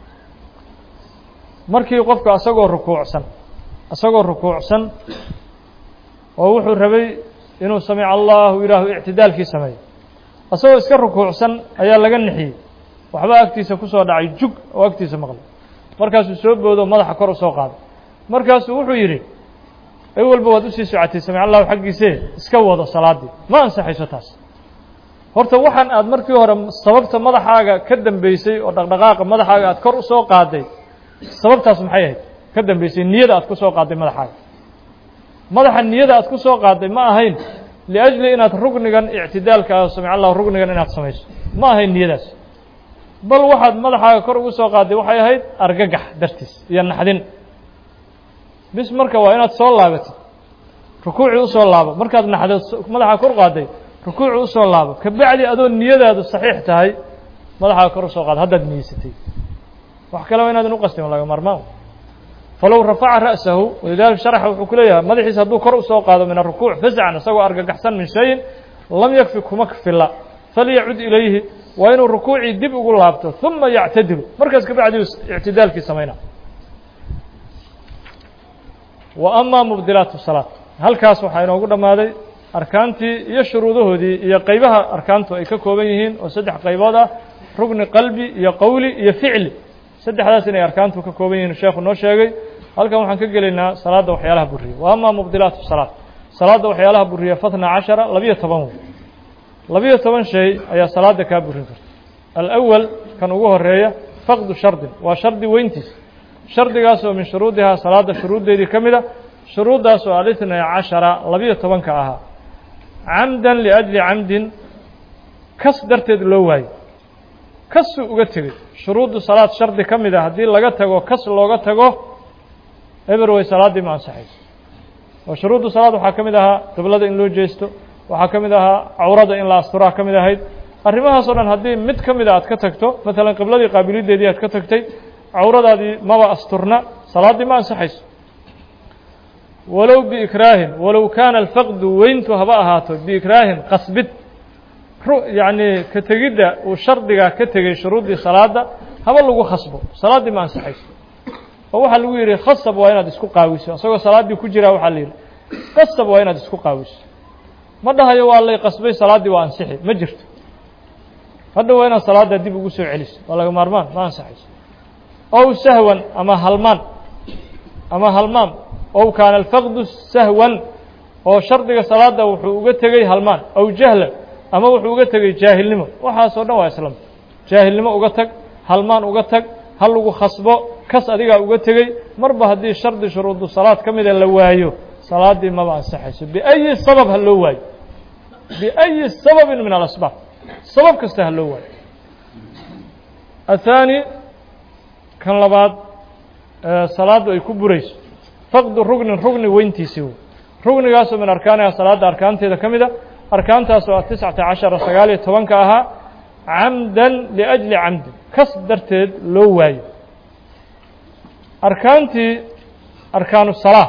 markii qofka asagoo rukuucsan asagoo rukuucsan oo wuxuu rabay inuu samic allahu ilaahu ictidaalkii sameeyo asagoo iska rukuucsan ayaa laga nixiyey waxba agtiisa ku soo dhacay jug oo agtiisa maqlay markaasuu soo boodo madaxa kor u soo qaaday markaasuu wuxuu yidhi ay walba waad usii socotay samic allahu xaggiisee iska wado salaaddii ma ansaxayso taas horta waxaan aad markii hore sababta madaxaaga ka dambeysay oo dhaqdhaqaaqa madaxaaga aad kor u soo qaaday sababtaas maxay ahayd ka dambeysay niyada aad ku soo qaaday madaxaaga madaxa niyada aad ku soo qaaday ma ahayn liajli inaad rugnigan ictidaalka ah samic allahu rugnigan inaad samayso ma ahayn niyadaas bal waxaad madaxaaga kor ugu soo qaaday waxay ahayd argagax dartiis iyo naxdin bis marka waa inaad soo laabatid rukuucii usoo laabo markaad naxdeed madaxaa kor qaaday rukuuci usoo laabo kabacdi adoo niyadaadu saxiix tahay madaxaaga kor usoo qaada haddaad niyeysatay wax kale waa inaadan uqastin laga maarmaan falow rafaca ra'sahu walidalika sharaxa wuxuu ku leeyahay madaxiisa hadduu kor usoo qaado min arukuuc fascan isagoo argagaxsan min shayin lam yakfi kuma fila falyacud ilayhi waa inuu rukuucii dib ugu laabto uma yactadilu markaas kabacdi ictidaalkii samayna wa ama mubdilaat salaat halkaas waxaa inoogu dhammaaday arkaantii iyo shuruudahoodii iyo qaybaha arkaantu ay ka kooban yihiin oo saddex qaybood ah rugni qalbi iyo qowli iyo ficli saddexdaas inay arkaantu ka kooban yihiin sheekhu noo sheegay halkan waxaan ka gelaynaa salaadda waxyaalaha buriya wa ama mubdilaat salaat salaadda waxyaalaha buriya fatna cashara labiyo toban wey labiyo toban shay ayaa salaada kaa burin karta alأwal kan ugu horeeya faqdu shardin waa shardi weyntiis shardigaas oo min shuruudihaa salaada shuruuddeedii ka mid a shuruuddaas oo alitnay cashara labiyo tobanka ahaa camdan liأjli camdin kas darteed loo waayo kasuu uga tegey shuruuddu salaad shardi ka mid a haddii laga tago kas looga tago eber way salaaddii ma ansaxayso oo shuruuddu salaad waxaa ka mid ahaa qiblada in loo jeesto waxaa ka mid ahaa cawrada in la asturaa ka mid ahayd arrimahaasoo dhan haddii mid ka mida aad ka tagto maalan qibladii qaabilideedii aad ka tagtay cawradaadii maba asturna salaaddii ma ansaxayso walow biikraahin walow kaana alfaqdu weyntu haba ahaato biikraahin qasbid yacni ka tegidda uu shardiga ka tegey shuruuddii salaadda haba lagu khasbo salaaddii ma ansaxayso oo waxaa lagu yidhi khasab waa inaad isku qaawiso isagoo salaaddii ku jiraa waxaa la yidhi qasab waa inaad isku qaawiso ma dhahayo waa lay qasbay salaaddii waa ansixi ma jirto hadda waa inaad salaadda dib ugu soo celiso waa laga maarmaan ma ansaxayso ow sahwan ama halmaan ama halmaan ow kaana alfaqdu sahwan oo shardiga salaadda wuxuu uga tegey halmaan ow jahlan ama wuxuu uga tegey jaahilnimo waxaasoo dhan waa islam jaahilnimo uga tag halmaan uga tag ha lagu khasbo kas adigaa uga tegey marba haddii shardi shuruudu salaad ka mida la waayo salaaddii maba ansaxayso biأyi sabab ha loo waayo biأyi sababin min alasbaab sabab kasta ha loo waayo athaani kan labaad salaaddu ay ku burayso faqdu rugnin rugni weyntiisii wey rugnigaasoo min arkaaniha salaadda arkaanteeda ka mid a arkaantaasoo a tiscata cashara sagaal iyo tobanka ahaa camdan liأjli camdin kas darteed loo waayo arkaantii arkaanu salaa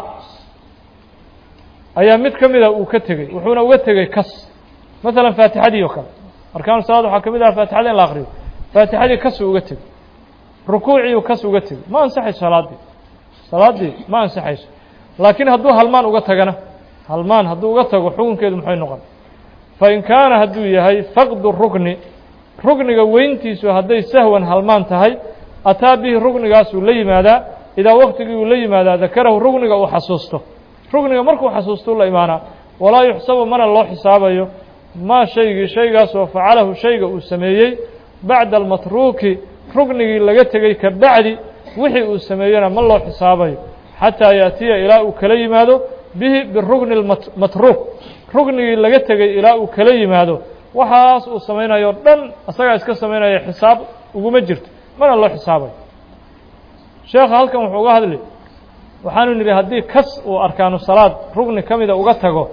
ayaa mid ka mida uu ka tegey wuxuuna uga tegey kas maalan faatixadii oo kale arkaanu salaad waxaa ka mid aha faatixada in la akriyo faatixadii kasuu uga tegey rukuuciiu kas uga tegey ma ansaxayso salaaddii salaaddii ma ansaxayso laakiin hadduu halmaan uga tagana halmaan hadduu uga tago xukunkeedu muxay noqon fain kaana hadduu yahay faqdu rukni rukniga weyntiisu hadday sahwan halmaan tahay ataa bihi ruknigaasuu la yimaadaa idaa waktigii uu la yimaadaa dakarahu rukniga uu xasuusto rukniga markuu xasuustuu la imaanaa walaa yuxsabu mana loo xisaabayo maa shaygii shaygaasoo facalahu shayga uu sameeyey bacda almatruuki ruknigii laga tegey ka bacdi wixii uu sameeyena ma loo xisaabayo xataa yaatiya ilaa uu kala yimaado bihi birukni matruuk ruknigii laga tegey ilaa uu kala yimaado waxaas uu samaynayo o dhan asagaa iska samaynaya xisaab uguma jirto mana loo xisaabayo sheekha halkan wuxuu uga hadli waxaanu nidhi haddii kas uu arkaanu salaad rugni ka mida uga tago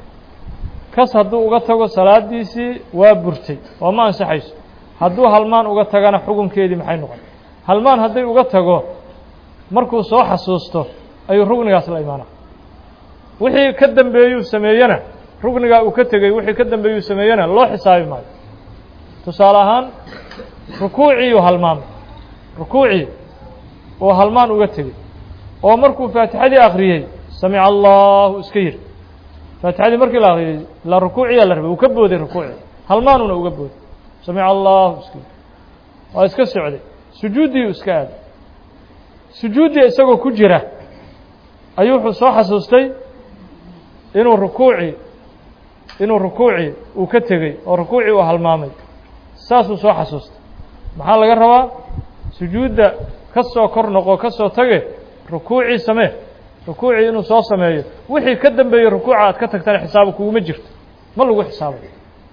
kas hadduu uga tago salaadiisii waa burtay oo ma ansaxayso hadduu halmaan uga tagana xukunkeedii maxay noqon halmaan hadday uga tago markuu soo xasuusto ayuu rugnigaas la imaanaa wixii ka dambeeyuu sameeyena rugnigaa uu ka tegey wixii ka dambeeyuu sameeyena loo xisaabi maayo tusaale ahaan rukuuciiuu halmaamay rukuucii uu halmaan uga tegey oo markuu faatixadii akriyey samica allahu iska yiri faatixadii markii la akriyey la rukuuciyaa la rabay uu ka booday rukuuci halmaanuna uga booday samica allahu iska yiri waa iska socday sujuuddii iska aaday sujuuddii isagoo ku jira ayuu wuxuu soo xasuustay inuu rukuuci inuu rukuuci uu ka tegey oo rukuucii uu halmaamay saasuu soo xasuustay maxaa laga rabaa sujuudda ka soo kor noqo ka soo tage rukuucii samee rukuucii inuu soo sameeyo wixii ka dambeeyey rukuuca aad ka tagtana xisaaba kuguma jirto ma lagu xisaabayo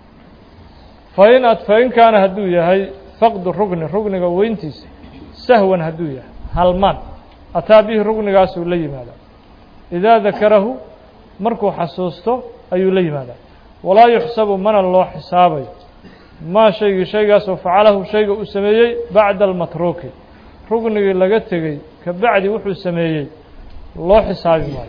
fain ad fain kaana hadduu yahay faqdu rugni rugniga weyntiisa sahwan hadduu yahay halmaan ataa bihi rugnigaasuu la yimaadaa idaa dakarahu markuu xasuusto ayuu la yimaadaa walaa yuxsabu mana loo xisaabayo maa shaygii shaygaasoo facalahu shayga uu sameeyey bacda almatruuki rugnigii laga tegey ka bacdi wuxuu sameeyey loo xisaabi maayo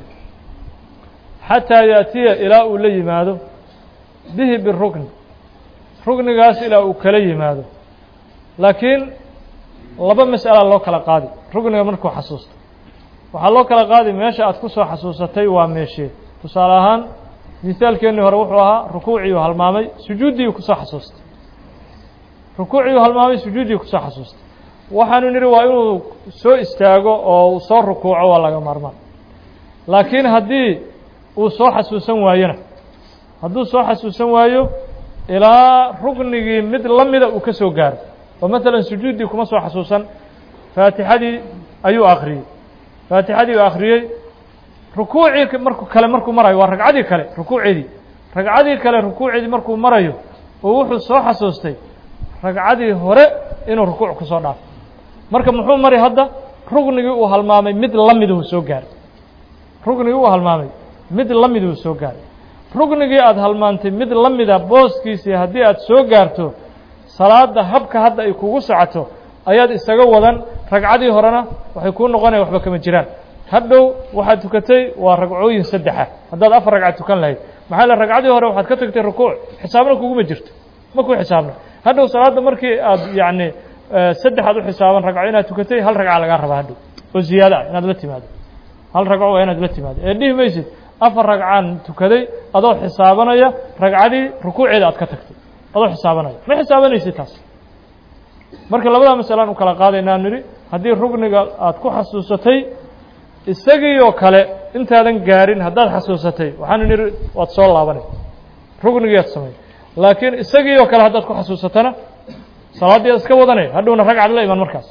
xataa yaatiya ilaa uu la yimaado bihi birukni rugnigaas ilaa uu kala yimaado laakiin laba mas'ala loo kala qaadi rugniga markuu xasuusto waxaa loo kala qaadi meesha aad ku soo xasuusatay waa meeshee tusaale ahaan misaalkeennii hore wuxuu ahaa rukuuciiu halmaamay sujuuddiiu kusoo xasuustay rukuuciiu halmaamay sujuuddii kusoo xasuustay waxaanu nidhi waa inuu soo istaago oo uu soo rukuuco waa laga maarmaan laakiin haddii uu soo xasuusan waayona hadduu soo xasuusan waayo ilaa rugnigii mid la mida uu ka soo gaaro oo maalan sujuuddii kuma soo xasuusan faatixadii ayuu akhriyey faatixadii uu akhriyey rukuucii marku kale markuu marayo waa ragcadii kale rukuuceedii ragcadii kale rukuuceedii markuu marayo oo wuxuu soo xasuustay ragcadii hore inuu rukuuc ku soo dhaafo marka muxuu mari hadda rugnigii uu halmaamay mid la miduu soo gaaray rugnigii uu halmaamay mid la miduu soo gaaray rugnigii aada halmaantay mid la mida booskiisii haddii aad soo gaarto salaada habka hadda ay kugu socoto ayaad isaga wadan ragcadii horena waxay kuu noqonaya waxba kama jiraan hadhow waxaad tukatay waa ragcooyin saddexa haddaad afar ragca tukan lahayd maxaa le ragcadii hore waxaad ka tagtay rukuuc xisaabna kuguma jirto ma ku xisaabna hadhow salaadda markii aad yacni saddexaad u xisaaban ragco inaad tukatay hal ragca lagaa rabaa hadhow oo ziyaado ah inaad la timaado hal ragco waa inaad la timaado ee dhihi maysid afar ragcaan tukaday adoo xisaabanaya ragcadii rukuuceeda aad ka tagtay adoo xisaabanaya ma xisaabanaysid taas marka labadaa masalaan u kala qaadaynaa nidhi haddii rugniga aad ku xasuusatay isagii oo kale intaadan gaarin haddaad xasuusatay waxaanu nidhi waad soo laabanay rugnigii aad samay laakiin isagii oo kale haddaad ku xasuusatana salaaddii aad iska wadanay hadhowna ragcad la iman markaas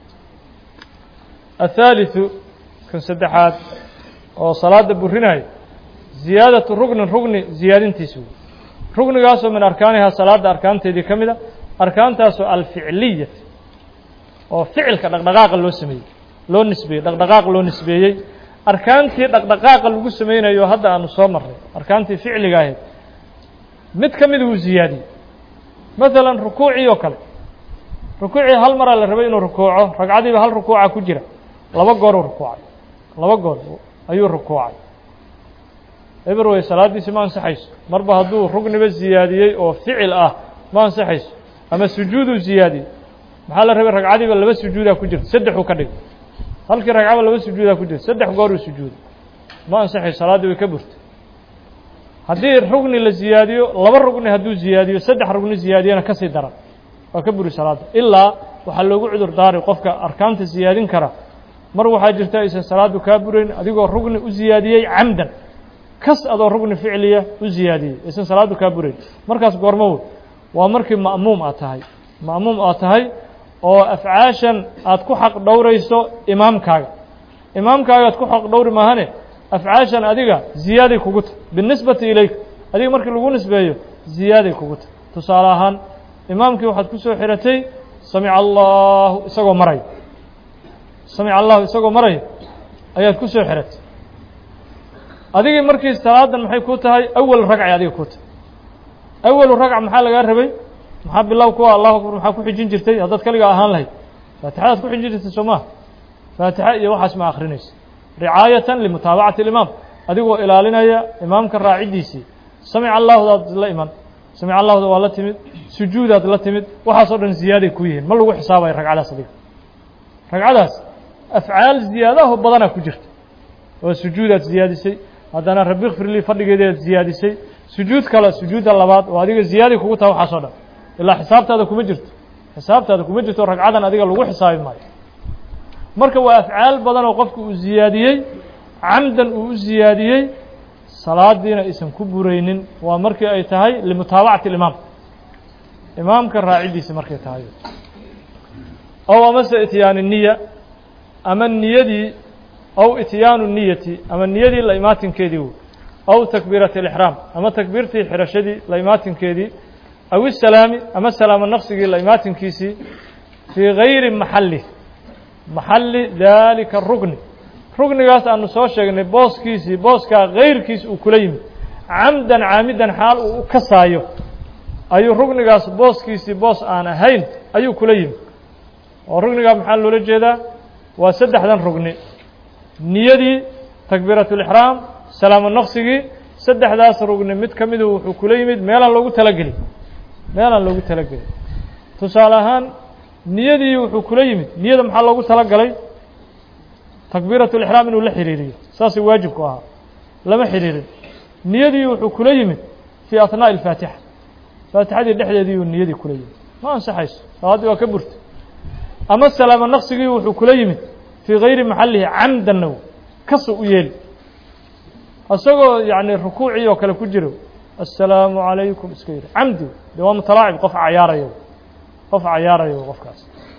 athaalitثu kan saddexaad oo salaada burinayo ziyaadatu rugnin rugni ziyaadintiisa wey rugnigaasoo min arkaanihaa salaada arkaanteedii ka mida arkaantaasoo alficliya oo ficilka dhaqdhaqaaqa loo sameeyey loo nisbeeyey dhaqdhaqaaq loo nisbeeyey arkaantii dhaqdhaqaaqa lagu sameynayo hadda aanu soo marnay arkaantii ficliga ahayd mid ka mida wuu ziyaadiyey maalan rukuucii oo kale rukuucii hal maraa la rabay inuu rukuuco ragcadiiba hal rukuuca ku jira laba gooruu rukuucay laba goor ayuu rukuucay eberwey salaaddiisi ma ansaxayso marba hadduu rugniba ziyaadiyey oo ficil ah ma ansaxayso ama sujuuduu ziyaadiyey maxaa la rabay ragcadiiba laba sujuudaa ku jirta saddexuu ka dhigay halkii ragcaba laba sujuudaa ku jirta saddex gooruu sujuuday ma ansaxayso salaaddii way ka burtay haddii rugni la ziyaadiyo laba rugni hadduu ziyaadiyo saddex rugni ziyaadiyana ka sii daran waa ka buri salaadda ilaa waxaa loogu cudur daari qofka arkaanta ziyaadin kara mar waxaa jirta aysan salaaddu kaa burayn adigoo rugni u ziyaadiyey camdan kas adoo rugni ficliya u ziyaadiyey aysan salaaddu kaa burayn markaas goormo wey waa markii ma'muum aad tahay ma'muum aad tahay oo afcaashan aad ku xaq dhowrayso imaamkaaga imaamkaaga aad ku xaq dhowri maahane afcaashan adiga ziyaaday kugu tahy binisbati ilayk adiga markii lagu nisbeeyo ziyaaday kugu tahy tusaale ahaan imaamkii waxaad ku soo xiratay samica allahu isagoo maraya samica allahu isagoo maraya ayaad ku soo xiratay adigii markii salaadan maxay ku tahay awal ragcay adiga ku tahay awalu ragca maxaa lagaa rabay maxaa bilow kuwa allahu akbar maxaa ku xijin jirtay haddaad kaligaa ahaan lahayd faatixadaad ku xijin jirtay soo maha faatixa iyo waxaas ma akrinaysa ricaayatan limutaabacati alimaam adigoo ilaalinaya imaamka raaciddiisii samica allahudaad la iman samica allahuda waa la timid sujuudaad la timid waxaasoo dhan ziyaaday ku yihiin ma lagu xisaabayo ragcadaas adiga ragcadaas afcaal ziyaadaho badanaa ku jirta oo sujuudaad ziyaadisay haddana rabi kfirlii fadhigeedaad ziyaadisay sujuud kale sujuudda labaad oo adiga ziyaaday kugu tahay waxaasoo dhan ilaa xisaabtaada kuma jirto xisaabtaada kuma jirto ragcadan adiga lagu xisaabi maayo marka waa afcaal badan oo qofku uu ziyaadiyey camdan uu u ziyaadiyey salaadiina aysan ku buraynin waa markii ay tahay limutaabacati alimaam imaamka raaciddiisi markay tahay ow amase ityaani niya ama niyadii ow ityaanu niyati ama niyadii la imaatinkeedii wey ow takbiirati alixraam ama takbiirtii xirashadii la imaatinkeedii aw isalaami ama salaamo naqsigii la imaatinkiisii fii gayri maxalli maxalli daalika rugni rugnigaas aanu soo sheegnay booskiisii booskaa kayrkiis uu kula yimid camdan caamidan xaal uu u kasaayo ayuu rugnigaas booskiisii boos aan ahayn ayuu kula yimid oo rugnigaa maxaa loola jeedaa waa saddexdan rugni niyadii takbiiratulixraam salaamo naqsigii saddexdaas rugni mid ka midu wuxuu kula yimid meelaan loogu talagelin meelaan loogu talagelin tusaale ahaan niyadii wuxuu kula yimid niyada maxaa loogu talagalay takbiiratulixraam inuu la xiriiriyo saasay waajibku ahaa lama xiriirin niyadii wuxuu kula yimid fii athnaaءi alfaatixa faatixadii dhexdeediiyuu niyadii kula yimid ma ansaxayso salaaddii waa ka burtay ama salaamo naqsigii wuxuu kula yimid fii gayri maxallihi camdanna kasu u yeeli isagoo yacni rukuucii oo kale ku jiro assalaamu calaykum iska yidhi camdi de waa mutalaacib qof cayaarayo qof cayaarayo qofkaas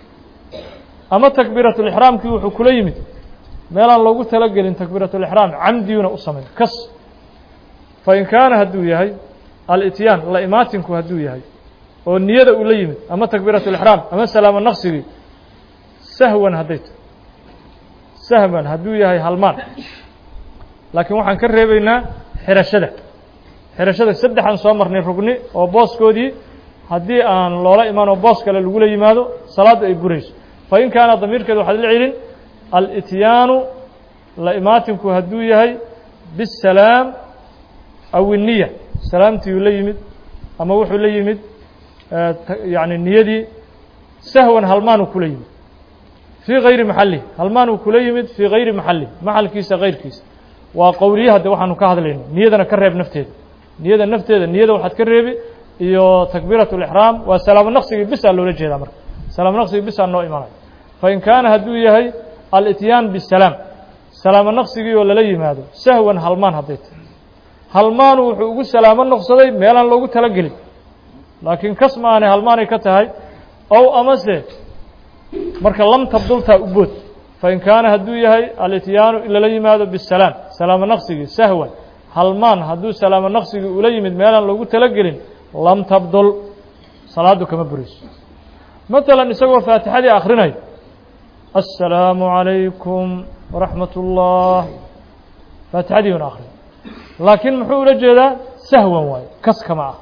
ama takbiiratulixraamkii wuxuu kula yimid meelaan loogu talagelin takbiiratulixraam camdiyuna u samayn kas fain kaana hadduu yahay alityaan la imaatinku hadduu yahay oo niyada uu la yimid ama takbiiratulixraam ama salaamo naqsigii sahwan hadday tahay sahwan hadduu yahay halmaan laakiin waxaan ka reebaynaa xirashada xirashada saddexaan soo marnay rugni oo booskoodii haddii aan loola imaan oo boos kale lagula yimaado salaaddu ay burayso fain kaana damiirkeeda waxaad la celin alityaanu la imaatinku hadduu yahay bisalaam aw iniya salaamtiiuu la yimid ama wuxuu la yimid yani niyadii sahwan halmaanuu kula yimid fii gayri maxalih halmaanuu kula yimid fii gayri maxalih maxalkiisa kayrkiisa waa qowliye hadde waxaanu ka hadlayno niyadana ka reeb nafteeda niyada nafteeda niyada waxaad ka reebi iyo takbiirat اlixraam waa salaamo naqsigii bisaa loola jeedaa marka salaamo naqsigii bisaa noo imanaya fain kaana hadduu yahay alityaan bisalaam salaamo naqsigii oo lala yimaado sahwan halmaan hadday tahay halmaanu wuxuu ugu salaamo noqsaday meelaan loogu talagelin laakiin kas ma aanay halmaanay ka tahay ow amase marka lam tabdultaa u bood fain kaana hadduu yahay alityaanu in lala yimaado bisalaam salaamo naqsigii sahwan halmaan hadduu salaamo naqsigii ula yimid meelaan loogu talagelin lam tabdul salaaddu kama burayso matalan isagoo faatixadii akhrinayo assalaamu calaykum waraxmat ullah faatixadii una akhriyo laakiin muxuu ula jeedaa sahwan waayo kas kama ah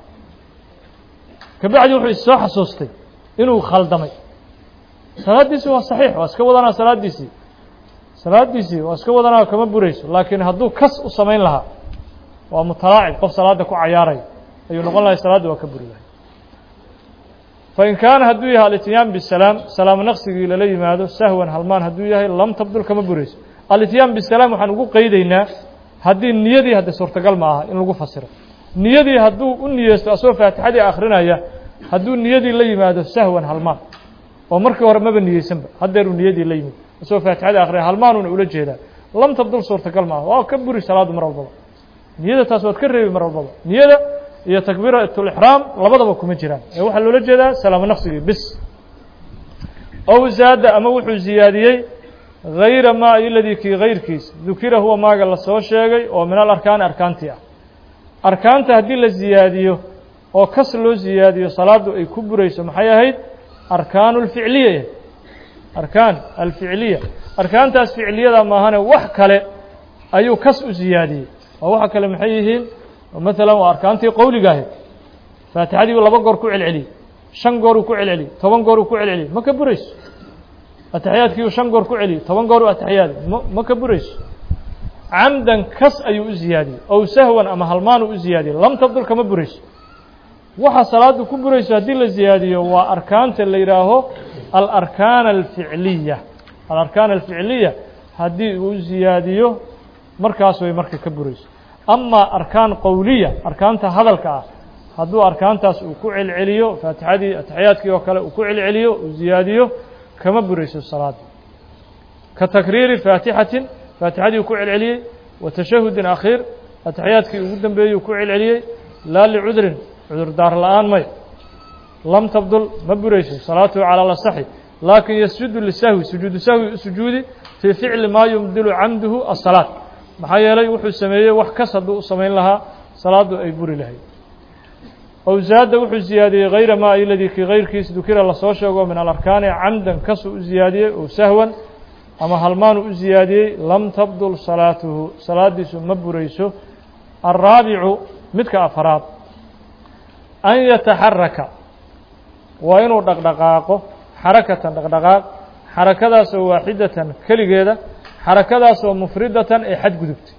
kabacdi wuxuu issoo xasuustay inuu khaldamay salaaddiisii waa saxiix waa iska wadanaa salaaddiisii salaaddiisii waa iska wadanaa kama burayso laakiin hadduu kas u samayn lahaa waa mutalaacib qof salaadda ku cayaaraya ayuu noqon lahay salaadda waa ka buri lahay fain kaana hadduu yahay alityaan bisalaam salaamo naqsigii lala yimaado sahwan halmaan hadduu yahay lam tabdul kama burayso alityaan bisalaam waxaan ugu qeydaynaa haddii niyadii hadde suurtagal ma aha in lagu fasiro niyadii hadduu u niyeysto asagoo faatixadii akrinaya hadduu niyadii la yimaado sahwan halmaan oo markii hore maba niyeysanba haddeeruu niyadii la yimid asagoo faatixadii akrinaya halmaanuuna ula jeedaa lam tabdul suurtagal maaha waa ka buri salaadu mar walbaba niyada taas waad ka reebi mar walbaba niyada iyo takbiiratulixraam labadaba kuma jiraan ee waxaa loola jeedaa salaamo naqsigii bis ow zaada ama wuxuu ziyaadiyey hayra maa iladii kii kayrkiis dukira huwa maaga lasoo sheegay oo min alarkaani arkaantii ah arkaanta haddii la ziyaadiyo oo kas loo ziyaadiyo salaaddu ay ku burayso maxay ahayd arkaanu alficliya arkaan alficliya arkaantaas ficliyada maahane wax kale ayuu kas u ziyaadiyey oo waxa kale maxay yihiin maalan waa arkaantii qowliga ahayd faatixadii laba goor ku celceliyey shan gooruu ku celceliyey toban gooruu ku celceliyey ma ka burayso ataxiyaadkiiuu shan goor ku celiyey toban gooruu ataxiyaadi ma ma ka burayso camdan kas ayuu u ziyaadiyey ow sahwan ama halmaanuu u ziyaadiyey lam tabdul kama burayso waxa salaaddu ku burayso haddii la ziyaadiyo waa arkaanta la yidhaaho alarkaan alficliya alarkaan alficliya haddii uu ziyaadiyo markaas way marka ka burayso amaa arkaan qowliya arkaanta hadalka ah hadduu arkaantaas uu ku celceliyo faatixadii ataxiyaadkii oo kale uu ku celceliyo uu ziyaadiyo kama burayso salaada ka takriiri faatixatin faatixadii uu ku celceliyey wa tashahudin akhiir ataxiyaadkii ugu dambeeyey uu ku celceliyey laa licudrin cudurdaar la-aan may lam tabdul ma burayso salaatuhu calaa lasaxi laakin yasjudu lisahwi sujuudu sahwi u sujuudi fii ficli maa yumdilu camduhu asalaat maxaa yeelay wuxuu sameeyey wax kas hadduu u samayn lahaa salaaddu ay buri lahayd ow zaada wuxuu ziyaadiyey hayra maa iladii kii kayrkiis dukira lasoo sheego min alarkaani camdan kasuu u ziyaadiyey ow sahwan ama halmaanu u ziyaadiyey lam tabdul salaatuhu salaaddiisu ma burayso alraabicu midka afaraad an yataxaraka waa inuu dhaqdhaqaaqo xarakatan dhaqdhaqaaq xarakadaasoo waaxidatan keligeeda xarakadaasoo mufridatan ee xadgudubtay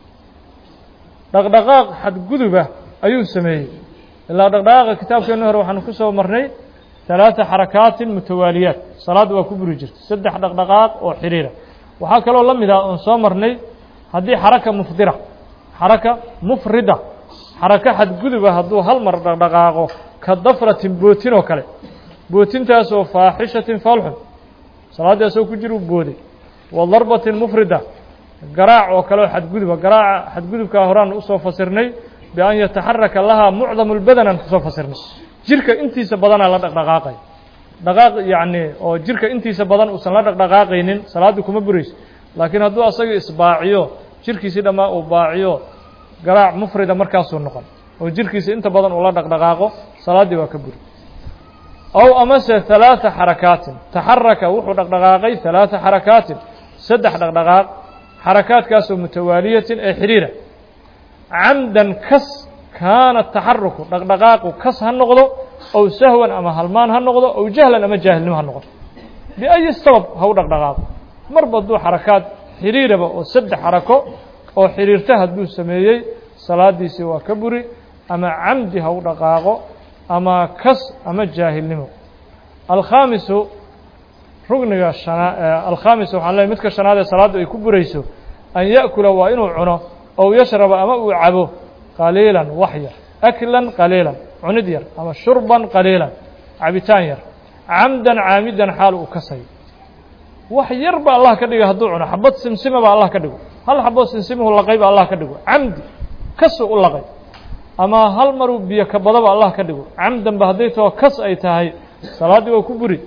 dhaqdhaqaaq xadguduba ayuu sameeyey ilaa dhaqdhaqaaqa kitaabkeenna hore waxaanu ku soo marnay ثalaثa xarakaatin mutawaaliyaat salaadda waa ku buri jirtay saddex dhaqdhaqaaq oo xiriira waxaa kaloo la mid ah oon soo marnay haddii xaraka mufdira xaraka mufrida xarako xadguduba hadduu hal mar dhaqdhaqaaqo ka dafratin bootin oo kale bootintaasoo faaxishatin faalxun salaaddii asagoo ku jiru booday wa darbatin mufrida garaac oo kale oo xadguduba garaaca xadgudubkaa horaan usoo fasirnay bian yataxaraka lahaa mucdamu lbadan aan kusoo fasirnay jirka intiisa badanaa la dhaqdhaqaaqay dhaqaaq yacni oo jirka intiisa badan uusan la dhaqdhaqaaqaynin salaaddii kuma burayso laakiin hadduu asagii isbaaciyo jirkiisii dhammaa uu baaciyo garaac mufrida markaasuu noqon oo jirkiisa inta badan uu la dhaqdhaqaaqo salaaddii waa ka buri ow amase ثalaaثa xarakaatin taxaraka wuxuu dhaqdhaqaaqay ثalaaثa xarakaatin saddex dhaqdhaqaaq xarakaadkaasoo mutawaaliyatin ee xiriira camdan kas kaana taxaruku dhaqdhaqaaqu kas ha noqdo ow sahwan ama halmaan ha noqdo ow jahlan ama jaahilnimo ha noqdo biayi sabab ha u dhaqdhaqaaqo marba hadduu xarakaad xiriiraba oo saddex xarako oo xiriirta hadduu sameeyey salaadiisii waa ka buri ama camdi ha u dhaqaaqo ama kas ama jaahilnimo alkhaamisu rugniga shana alkhaamis waxaan leey midka shanaad ee salaaddu ay ku burayso an ya'kula waa inuu cuno ow yashraba ama uu cabo qaliilan wax yar aklan qaliilan cunid yar ama shurban qaliilan cabitaan yar camdan caamidan xaal uu kasayo wax yar ba allah ka dhiga hadduu cuno xabad simsima ba allah ka dhigo hal xaboo simsimuhu laqay ba allah ka dhigo camdi kasuu u laqay ama hal maruu biyo ka badaba allah ka dhigo camdan ba hadday tao kas ay tahay salaaddii waa ku buri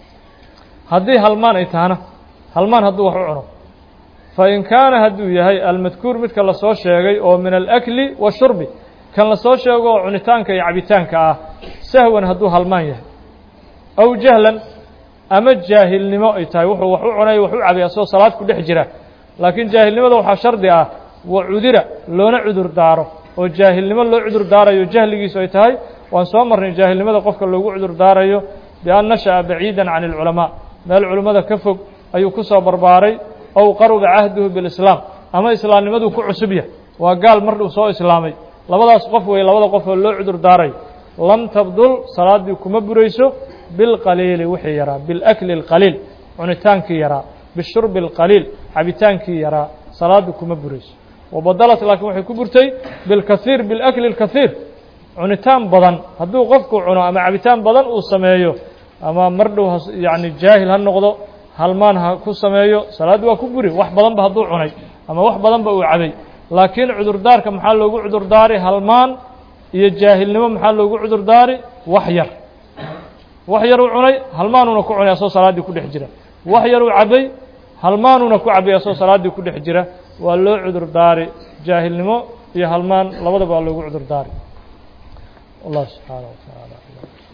haddii halmaan ay tahana halmaan hadduu wax u cuno fain kaana hadduu yahay almadkuur midka lasoo sheegay oo min alakli washurbi kan lasoo sheego oo cunitaanka iyo cabitaanka ah sahwan hadduu halmaan yahay aw jahlan ama jaahilnimo ay tahay wuxuu wax u cunay wax u cabay asagoo salaad ku dhex jira laakiin jaahilnimada waxaa shardi ah wa cudira loona cudur daaro oo jaahilnimo loo cudur daarayo jahligiisu ay tahay waan soo marnay jaahilnimada qofka loogu cudur daarayo bian nasha'a baciidan can ilculamaa meel culimmada ka fog ayuu ku soo barbaaray ow qaruba cahduhu bilislaam ama islaamnimaduu ku cusub yahay waa gaal mar uu soo islaamay labadaas qof wey labada qof oo loo cudur daarayo lam tabdul salaaddii kuma burayso bilqaliili wixii yaraa bilakli اlqaliil cunitaankii yaraa bishurbi اlqaliil cabitaankii yaraa salaaddu kuma burayso wabadalat laakiin waxay ku burtay bilkasiir bilakli اlkasiir cunitaan badan hadduu qofku cuno ama cabitaan badan uu sameeyo ama mar dhow yani jaahil ha noqdo halmaan ha ku sameeyo salaaddi waa ku buri wax badanba hadduu cunay ama wax badanba uu cabay laakiin cudurdaarka maxaa loogu cudurdaari halmaan iyo jaahilnimo maxaa loogu cudurdaari wax yar wax yar uu cunay halmaanuuna ku cunay asoo salaaddii ku dhex jira wax yar uu cabay halmaanuuna ku cabay asoo salaaddii ku dhex jira waa loo cudurdaari jaahilnimo iyo halmaan labadaba waa loogu cudurdaari والله سبحانه وتعالى